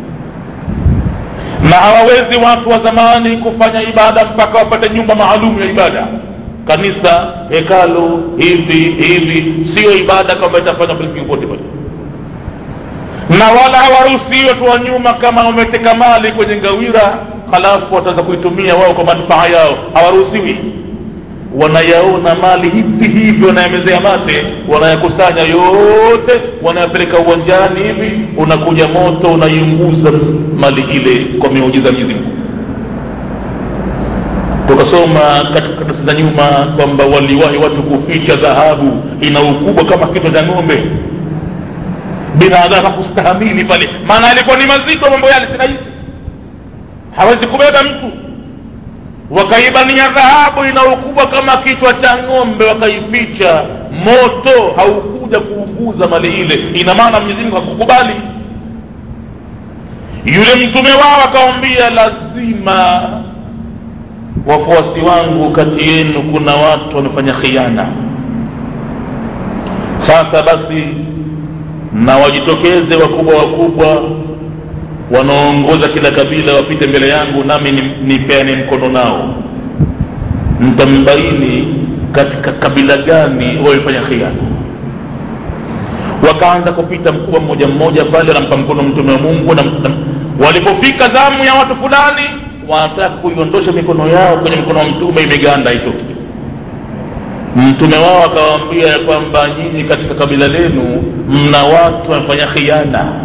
na hawawezi watu wa zamani kufanya ibada mpaka wapate nyumba maalum ya ibada kanisa hekalu hivi hivi sio ibada kama itafanya popote pale na wala hawaruhusiwi watu wa nyuma kama wameteka mali kwenye ngawira halafu wataweza kuitumia wao kwa manufaa yao hawaruhusiwi wanayaona mali hivi hivi wanayamezea mate wanayakusanya yote wanayapeleka uwanjani hivi unakuja moto unaiunguza mali ile kwa miujiza Mwenyezi Mungu tukasoma katika karatasi za nyuma kwamba waliwahi watu kuficha dhahabu ina ukubwa kama kichwa cha ng'ombe binadamu hakustahamili pale maana alikuwa ni mazito mambo yale si rahisi hawezi kubeba mtu wakaibania dhahabu ina ukubwa kama kichwa cha ng'ombe wakaificha moto haukuja kuunguza mali ile ina maana mwenyezi mungu hakukubali yule mtume wao akawambia lazima wafuasi wangu kati yenu kuna watu wamefanya khiana sasa basi na wajitokeze wakubwa wakubwa wanaoongoza kila kabila wapite mbele yangu nami nipeane mkono nao mtambaini katika kabila gani wamefanya khiana wakaanza kupita mkubwa mmoja mmoja pale anampa mkono mtume wa mungu na, na, walipofika zamu ya watu fulani wanataka kuiondosha mikono yao kwenye mkono wa mtume imeganda haitoki mtume wao akawaambia ya kwamba nyinyi katika kabila lenu mna watu wamefanya khiana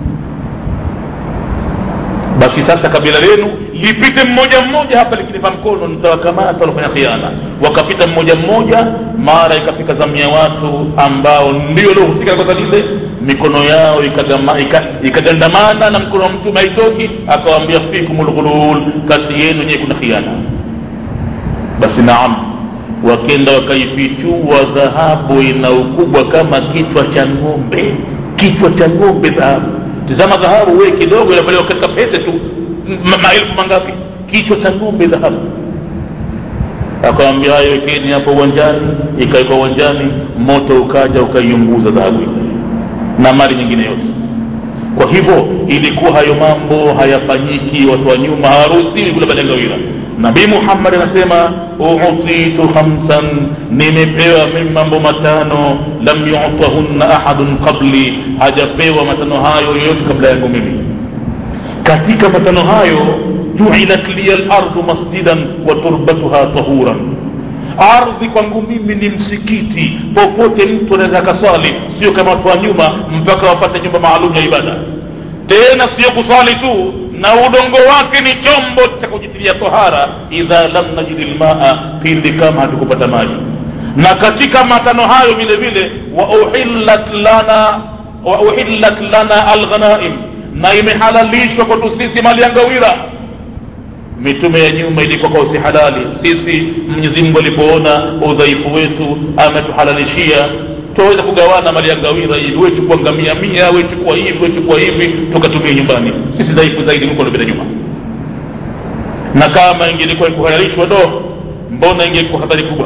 basi sasa kabila lenu lipite mmoja mmoja hapa likinipa mkono nitawakamata walofanya khiana wakapita mmoja mmoja mara ikafika zamu ya watu ambao ndio waliohusika na kosa lile mikono yao ikagama- ika- ikagandamana na mkono wa mtume haitoki akawambia fikum lghulul kati yenu nyewe kuna khiana basi naam wakenda wakaifichua dhahabu ina ukubwa kama kichwa cha ng'ombe kichwa cha ng'ombe dhahabu tizama dhahabu we kidogo inavaliwa katika pete tu ma- maelfu mangapi kichwa cha ng'ombe dhahabu akawambia hayo wekeni hapo uwanjani ikawekwa uwanjani moto ukaja ukaiunguza dhahabu ile na mali nyingine yote kwa hivyo ilikuwa hayo mambo hayafanyiki watu wa nyuma hawaruhusiwi kula balengawira nabii muhammad anasema utitu khamsan nimepewa mimi mambo matano lam yutahunna ahadun qabli hajapewa matano hayo yoyote kabla yangu mimi katika matano hayo juilat liya lardu masjidan wa turbatuha tahuran ardhi kwangu mimi ni msikiti popote mtu anaweza akaswali sio kama watu wa nyuma mpaka wapate nyumba maalum ya ibada tena sio kuswali tu na udongo wake ni chombo cha kujitilia tohara idha lam najidi lmaa pindi kama hatukupata maji na katika matano hayo vile vile wa uhillat lana wa uhillat lana alghanaim na imehalalishwa kwetu sisi mali ya ngawira mitume ya nyuma ilikuwa kwa si halali sisi mwenyezi mungu alipoona udhaifu wetu ametuhalalishia tuweza kugawana mali ya ngawira hivi we chukua ngamia mia we chukua hivi we chukua hivi tukatumia nyumbani sisi dhaifu zaidi kuliko lopita nyuma na kama ingelikuwa kuhalalishwa do mbona ingekuwa hatari kubwa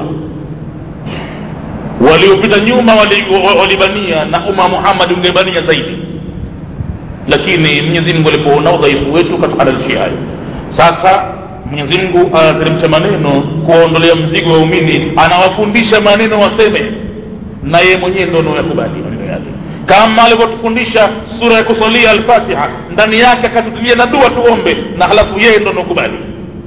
waliopita nyuma walibania wali walibania na umma muhammad ungebania zaidi lakini mwenyezi mungu alipoona udhaifu wetu katuhalalishia hayo sasa mwenyezi mungu anateremsha maneno kuwaondolea mzigo wa umini anawafundisha maneno waseme na yeye mwenyewe ndo anaoyakubali maneno yake kama alivyotufundisha sura ya kusalia alfatiha ndani yake akatutilia na dua tuombe na halafu yeye ndo anaokubali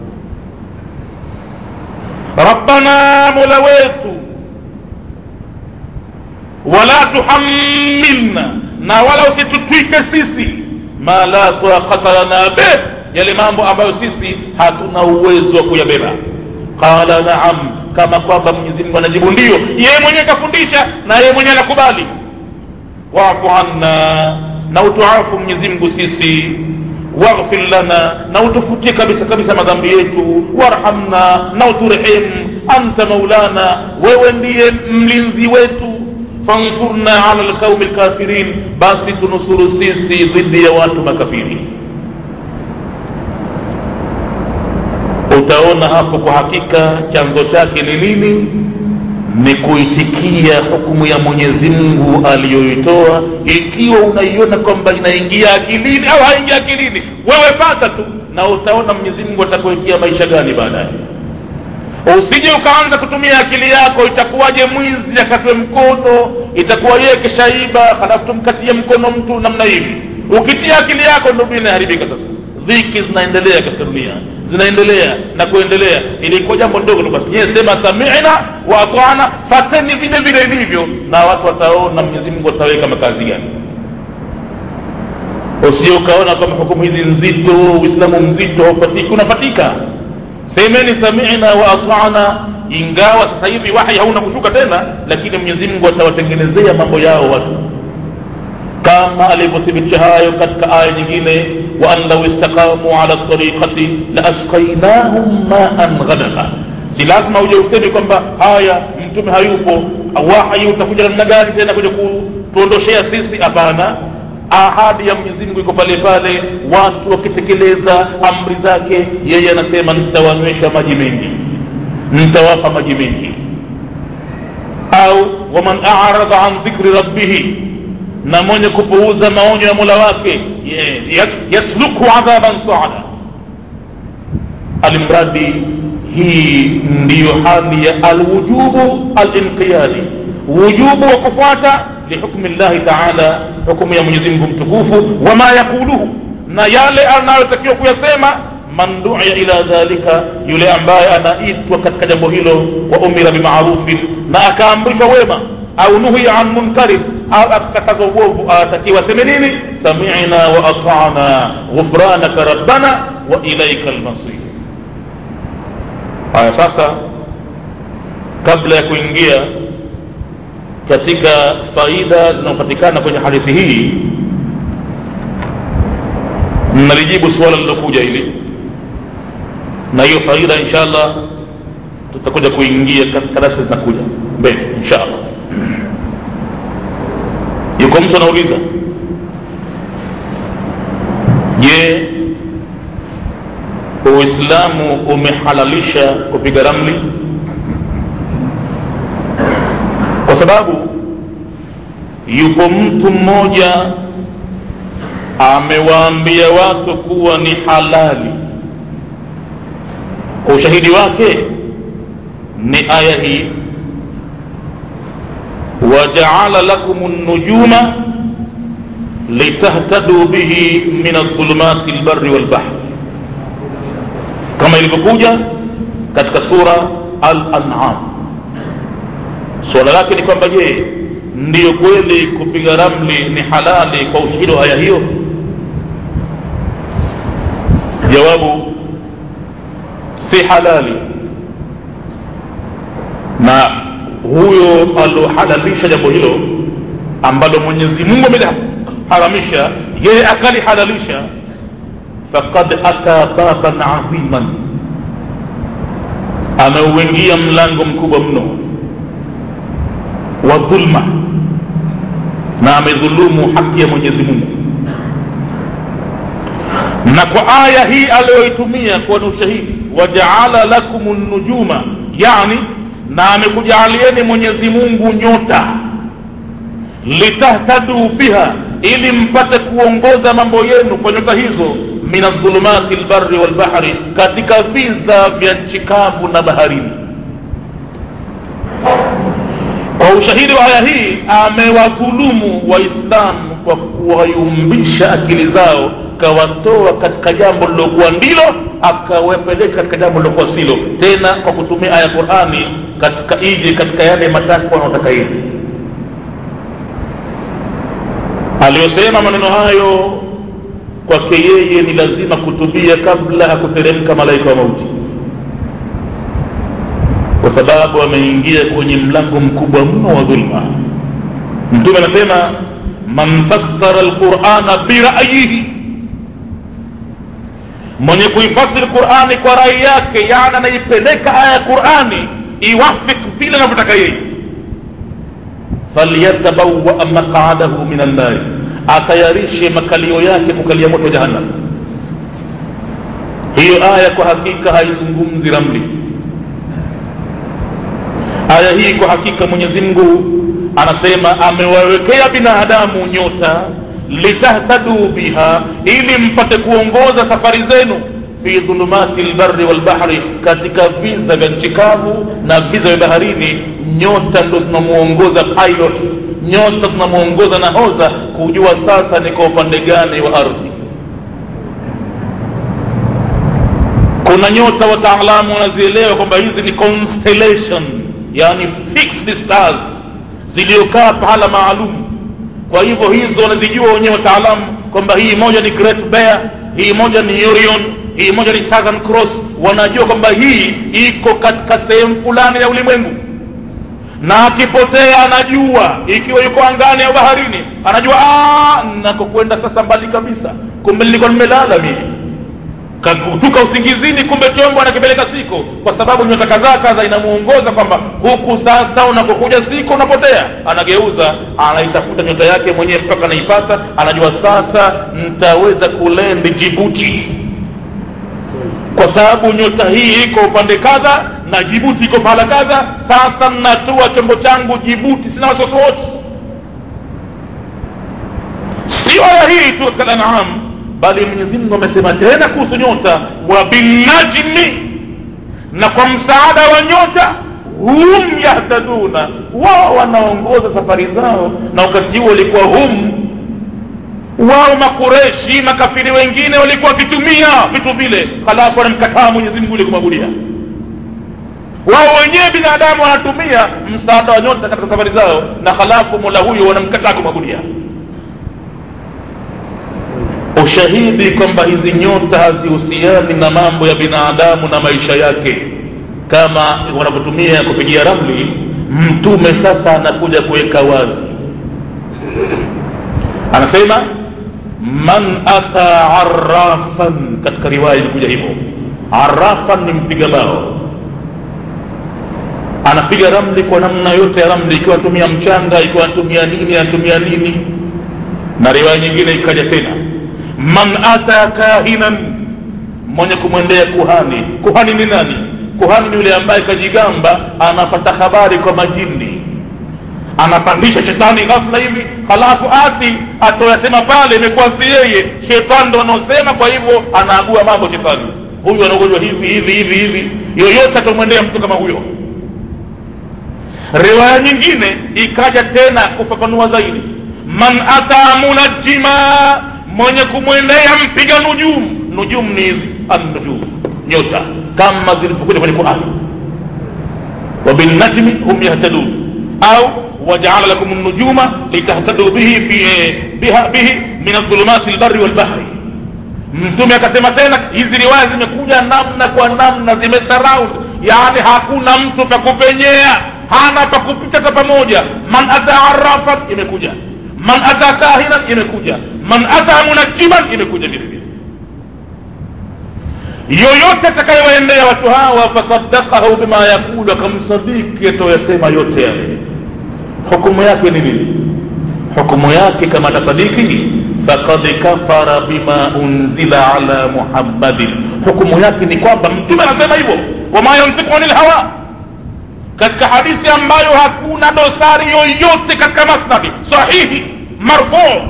rabbana mola wetu wala tuhammilna na wala usitutwike sisi ma la taqata lana bih yale mambo ambayo sisi hatuna uwezo wa kuyabeba qala naam kama kwamba mwenyezi mungu anajibu ndio yeye mwenyewe kafundisha na yeye mwenyewe anakubali wafu anna na utuafu mwenyezi mungu sisi waghfir lana na utufutie kabisa kabisa madhambi yetu warhamna na uturehemu anta maulana wewe ndiye mlinzi wetu fansurna ala lqaumi lkafirin basi tunusuru sisi dhidi ya watu makafiri utaona hapo kwa hakika chanzo chake ni nini ni kuitikia hukumu ya mwenyezi mungu aliyoitoa ikiwa unaiona kwamba inaingia akilini au haingia akilini wewe fata tu na utaona mwenyezi mungu atakuwekea maisha gani baadaye usije ukaanza kutumia akili yako itakuwaje mwizi akatwe mkono itakuwa yeye kishaiba halafu tumkatie mkono mtu namna hivi ukitia akili yako ndo dunia inaharibika sasa dhiki zinaendelea katika dunia zinaendelea na kuendelea ilikuwa jambo ndogo tu basi nyewe sema samina wa atana fateni vile vile ilivyo na watu wataona mwenyezi mungu ataweka makazi gani usije ukaona kwamba hukumu hizi nzito uislamu mzito haufatiki unafatika semeni samina wa atana ingawa sasa hivi wahi hauna kushuka tena lakini mwenyezi mungu atawatengenezea mambo yao watu kama alivyothibitisha hayo katika aya nyingine wa an lau istaqamu ala tariqati la asqainahum maan ghadaqa si lazima uje useme kwamba haya mtume hayupo wahi utakuja namna gani tena kuja kutuondoshea sisi hapana ahadi ya mwenyezi mungu iko pale pale watu wakitekeleza amri zake yeye anasema nitawanywesha maji mengi nitawapa maji mengi au waman aradha an dhikri rabbihi na mwenye kupuuza maonyo ya mola wake yasluku adhaban saada alimradi hii ndiyo hali ya alwujubu alinqiyadi wujubu wa kufuata lihukmi llahi taala hukumu ya mwenyezi mungu mtukufu wama yaquluhu na yale anayotakiwa kuyasema man duia ila dhalika yule ambaye anaitwa katika jambo hilo wa umira bimarufin na akaamrishwa wema au nuhiya an munkarin au akakatazwa uovu atakiwa seme nini samina wa atana ghufranaka rabbana wa ilaika lmasir haya sasa kabla ya kuingia katika faida zinazopatikana kwenye hadithi hii nalijibu suala lilokuja hili na hiyo faida insha allah tutakuja kuingia katika darasa zinakuja mbele insha allah yuko mtu anauliza je uislamu umehalalisha kupiga ramli kwa sababu yupo mtu mmoja amewaambia watu kuwa ni halali ushahidi wake ni aya hii wajaala lakum nujuma litahtaduu bihi min adhulumati lbari walbahri kama ilivyokuja katika sura al-an'am suala lake ni kwamba je ndiyo kweli kupiga ramli ni halali kwa ushahidi wa aya hiyo jawabu si halali na huyo aliohalalisha jambo hilo ambalo mwenyezi mungu ameliharamisha yeye akalihalalisha faqad ata baban adhiman ameuingia mlango mkubwa mno wa dhulma na amedhulumu haki ya mwenyezi mungu na kwa aya hii aliyoitumia kuwa ni ushahidi wajaala lakum nujuma yani na amekujaalieni mwenyezi mungu nyota litahtaduu biha ili mpate kuongoza mambo yenu kwa nyota hizo min adhulumati lbari walbahri katika viza vya nchi kavu na baharini kwa ushahidi wa aya hii amewadhulumu waislamu kwa kuwayumbisha akili zao kawatoa katika jambo lilokuwa ndilo akawepeleka katika jambo lilokuwa silo tena kwa kutumia aya ya qurani katika ije katika yale matakwa wanaotaka ili aliyosema maneno hayo kwake yeye ni lazima kutubia kabla ya kuteremka malaika wa mauti kwa sababu ameingia kwenye mlango mkubwa mno wa dhulma mtume anasema man fassara lqurana birayihi mwenye kuifasiri qurani kwa rai yake yani anaipeleka aya ya qurani iwafik vile anavyotaka yeye falyatabawa maqadahu min annari atayarishe makalio yake kukalia moto wa jahannam hiyo aya kwa hakika haizungumzi ramli aya hii kwa hakika mwenyezi mungu anasema amewawekea binadamu nyota litahtaduu biha ili mpate kuongoza safari zenu fi dhulumati lbari walbahri katika viza vya nchi kavu na viza vya baharini nyota ndo zinamuongoza pilot nyota zinamuongoza nahodha kujua sasa ni kwa upande gani wa ardhi kuna nyota wataalamu wanazielewa kwamba hizi ni constellation yani fixed stars ziliokaa pahala maalum kwa hivyo hizo wanazijua wenyewe wataalamu kwamba hii moja ni great bear hii moja ni orion hii moja ni southern cross wanajua kwamba hii iko katika sehemu fulani ya ulimwengu na akipotea anajua ikiwa yuko angani au baharini anajua nakokwenda sasa mbali kabisa kumbe nilikuwa nimelala mimi kakutuka usingizini kumbe chombo anakipeleka siko kwa sababu nyota kadhaa kadha inamuongoza kwamba huku sasa unapokuja siko unapotea anageuza anaitafuta nyota yake mwenyewe mpaka anaipata anajua sasa nitaweza kulendi jibuti kwa sababu nyota hii iko upande kadha na jibuti iko pahala kadha sasa natua chombo changu jibuti sina wasiwasi wote sio aya hii tu katika anam bali mwenyezi mungu amesema tena kuhusu nyota wa binajmi na kwa msaada wa nyota hum yahtaduna wao wanaongoza safari zao na wakati huo walikuwa hum wao makureshi makafiri wengine walikuwa wakitumia vitu vile halafu wanamkataa mwenyezi mungu ili kumwabudia wao wenyewe binadamu wanatumia msaada wa nyota katika safari zao na halafu mola huyo wanamkataa kumwabudia ushahidi kwamba hizi nyota hazihusiani na mambo ya binadamu na maisha yake kama wanavyotumia kupigia ramli mtume sasa anakuja kuweka wazi anasema man ata arafan katika riwaya ilikuja hivyo arafan ni mpiga bao anapiga ramli kwa namna yote ya ramli ikiwa anatumia mchanga ikiwa anatumia nini anatumia nini na riwaya nyingine ikaja tena man ata kahinan mwenye kumwendea kuhani kuhani ni nani kuhani ni yule ambaye kajigamba anapata habari kwa majini anapandisha shetani ghafla hivi halafu ati atoyasema pale imekuwa si yeye shetani ndo anaosema kwa hivyo anaagua mambo shetani huyu anaugojwa hivi hivi hivi hivi yoyote atamwendea mtu kama huyo riwaya nyingine ikaja tena kufafanua zaidi man ata munajima mwenye kumwendea mpiga nujum nujum ni hizi annujum nyota kama zilivyokuja kwenye qurani وبالنجم هم يهتدون أو وجعل لكم النجوم لتهتدوا به في بها به من الظلمات البر والبحر mtume akasema tena hizi riwaya zimekuja namna kwa namna zimesurround yaani hakuna mtu pa kupenyea hana pa kupita hata pamoja man ata arafan imekuja man ata kahinan imekuja man ata munajiman imekuja vile vile yoyote atakayewaendea watu hawa fasadakahu bima yakulu akamsadiki atoyasema yote yale hukumu yake ni nini hukumu yake kama atasadiki fakad kafara bima unzila ala muhammadin hukumu yake ni kwamba mtume anasema hivyo wama yantiku anil hawa katika hadithi ambayo hakuna dosari yoyote katika masnadi sahihi marfuu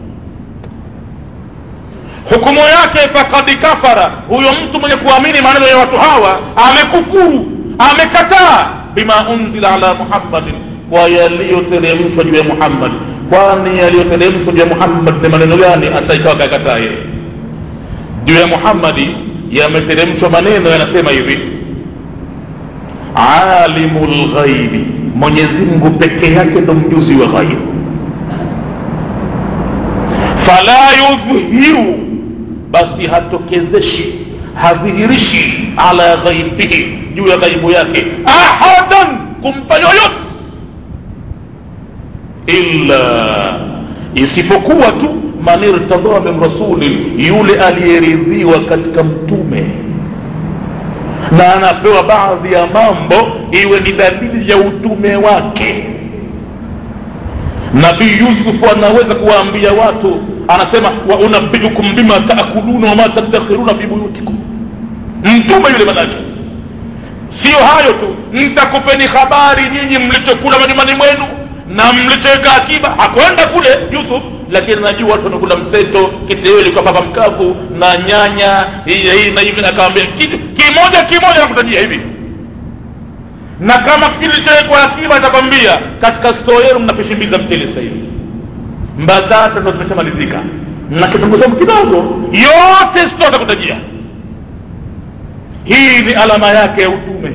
hukumu yake fakad kafara huyo mtu mwenye kuamini maneno ya watu hawa amekufuru amekataa bima unzila ala muhammadin kwa yaliyoteremshwa juu ya muhammad kwani yaliyoteremshwa juu ya muhammad ni maneno gani hata ikawa kakataa yeye juu ya muhammadi yameteremshwa maneno yanasema hivi alimu lghaibi mwenyezi mungu peke yake ndo mjuzi wa ghaibu fala yudhhiru basi hatokezeshi hadhihirishi ala ghaibihi juu ya ghaibu yake ahadan kumpa yoyote illa isipokuwa tu man irtadha min rasulin yule aliyeridhiwa katika mtume na anapewa baadhi ya mambo iwe ni dalili ya utume wake nabii yusufu anaweza kuwaambia watu anasema wa unabiukum bima taakuluna wama tadakhiruna fi buyutikum mtume yule manake sio hayo tu nitakupeni habari nyinyi mlichokula majumbani mwenu na mlichoweka akiba hakwenda kule yusuf lakini najua watu wamekula mseto kitewele kwa papa mkavu na nyanya hii na hivi akawambia kitu kimoja kimoja nakutajia hivi na kama kilichowekwa akiba atakwambia katika stoo yenu mna pishi mbili za mtele sasa hivi mbatata ndo zimeshamalizika na kitunguu saumu kidogo yote stoo atakutajia hii ni alama yake ya utume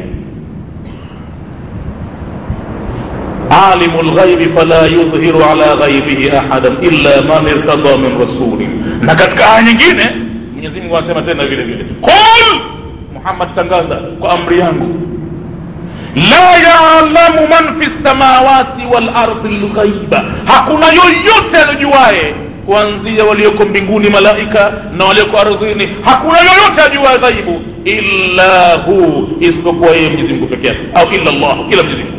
alimu lghaibi fala yudhiru ala ghaibihi ahadan illa man irtada min rasuli na katika aya nyingine mwenyezi mungu anasema tena vile vile qul muhammad tangaza kwa amri yangu la yalamu man fi lsamawati walardi lghaiba hakuna yoyote anajuaye kuanzia walioko mbinguni malaika na walioko ardhini hakuna yoyote ajuaye ghaibu illa hu isipokuwa yeye mwenyezi mungu peke yake au illa llah kila mwenyezi mungu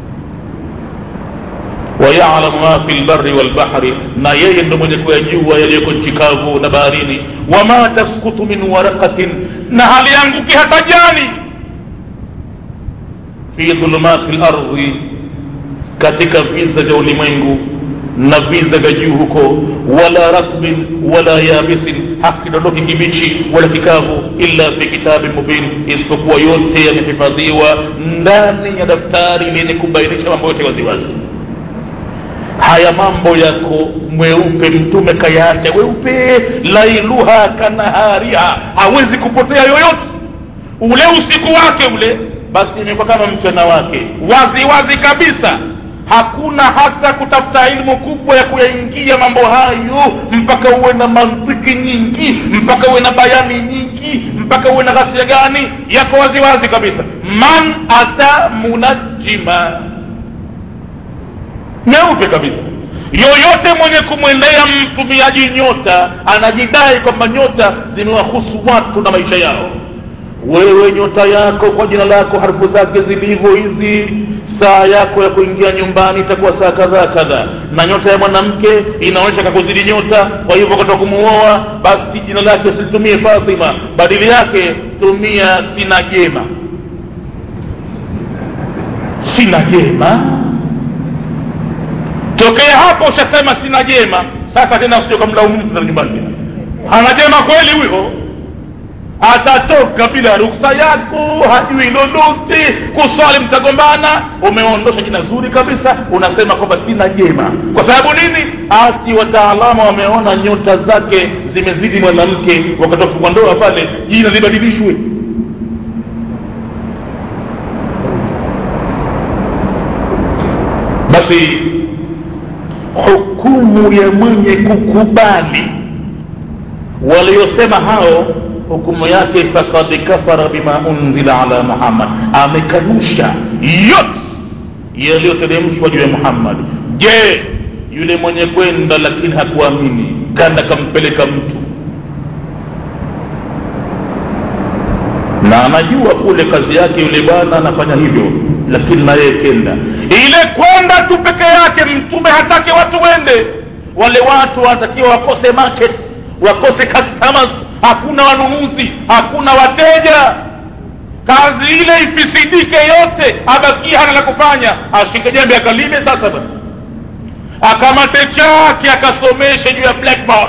wayalamu ma fi lbari walbahri na yeye ndo mwenye kuyajua yaliyoko nchi kavu na baharini wama taskutu min waraqatin na halianguki hata jani fi dhulumati lardhi katika viza vya ulimwengu na viza vya juu huko wala ratbin wala yabisin hakidondoki kibichi wala kikavu illa fi kitabin mubin isipokuwa yote yamehifadhiwa ndani ya daftari lenye kubainisha mambo yote waziwazi haya mambo yako mweupe mtume kayaacha weupe lailuha kanahariha hawezi kupotea yoyote ule usiku wake ule basi imekuwa kama mchana wake wazi wazi kabisa hakuna hata kutafuta ilmu kubwa ya kuyaingia mambo hayo mpaka uwe na mantiki nyingi mpaka uwe na bayani nyingi mpaka uwe na ghasia gani yako wazi wazi kabisa man ata munajima meupe kabisa yoyote mwenye kumwendea mtumiaji nyota anajidai kwamba nyota zimewahusu watu na maisha yao wewe nyota yako kwa jina lako harufu zake zilivyo hizi saa yako ya kuingia nyumbani itakuwa saa kadhaa kadhaa na nyota ya mwanamke inaonyesha kakuzidi nyota kwa hivyo wakati wa kumuoa basi jina lake usilitumie fatima badili yake tumia sina jema sina jema tokea hapo ushasema sina jema sasa tena usije ukamlaumu mtu na nyumbani hana jema kweli huyo atatoka bila ruksa yako hajui lolote kuswali mtagombana umeondosha jina zuri kabisa unasema kwamba sina jema kwa sababu nini ati wataalamu wameona nyota zake zimezidi mwanamke wakati wa kufungwa ndoa pale jina libadilishwe basi hukumu ya mwenye kukubali waliosema hao hukumu yake fakad kafara bima unzila ala muhammad amekanusha yote yaliyoteremshwa juu ya muhammad je yule mwenye kwenda lakini hakuamini kanda kampeleka mtu na anajua kule kazi yake yule bwana anafanya hivyo lakini na yeye kenda ile kwenda tu peke yake mtume hatake watu wende wale watu wanatakiwa wakose market wakose customers hakuna wanunuzi hakuna wateja kazi ile ifisidike yote abakie hana la kufanya ashike jembe akalime sasa bana akamate chake akasomeshe juu ya blackboard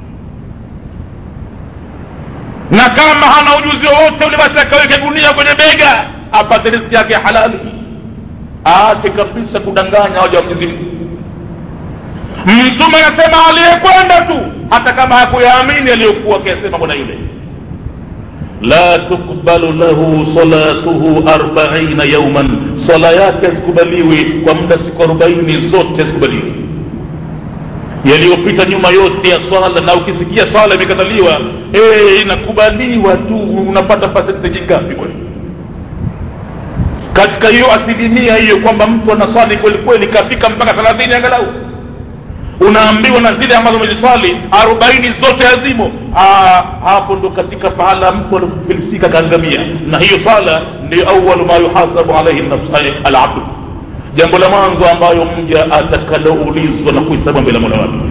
na kama hana ujuzi wowote ule basi akaweke gunia kwenye bega apate riziki yake halali aache kabisa kudanganya waja wa mwenyezi mungu mtume anasema aliyekwenda tu hata kama hakuyaamini aliyokuwa akiyasema bwana yule la tukbalu lahu salatuhu arbaina yauman sala yake hazikubaliwi kwa muda siku arobaini zote hazikubaliwi yaliyopita nyuma yote ya swala na ukisikia swala imekataliwa hey, inakubaliwa tu unapata percentage ngapi kweli katika hiyo asilimia hiyo kwamba mtu anaswali kweli kweli kafika mpaka thelathini angalau unaambiwa na zile ambazo umeziswali arobaini zote hazimo Aa, hapo ndo katika pahala mtu alifilisika kaangamia na hiyo sala ndio awalu ma yuhasabu alaihi alabdu jambo la mwanzo ambayo mja atakaloulizwa na kuhesabu mbele mola wake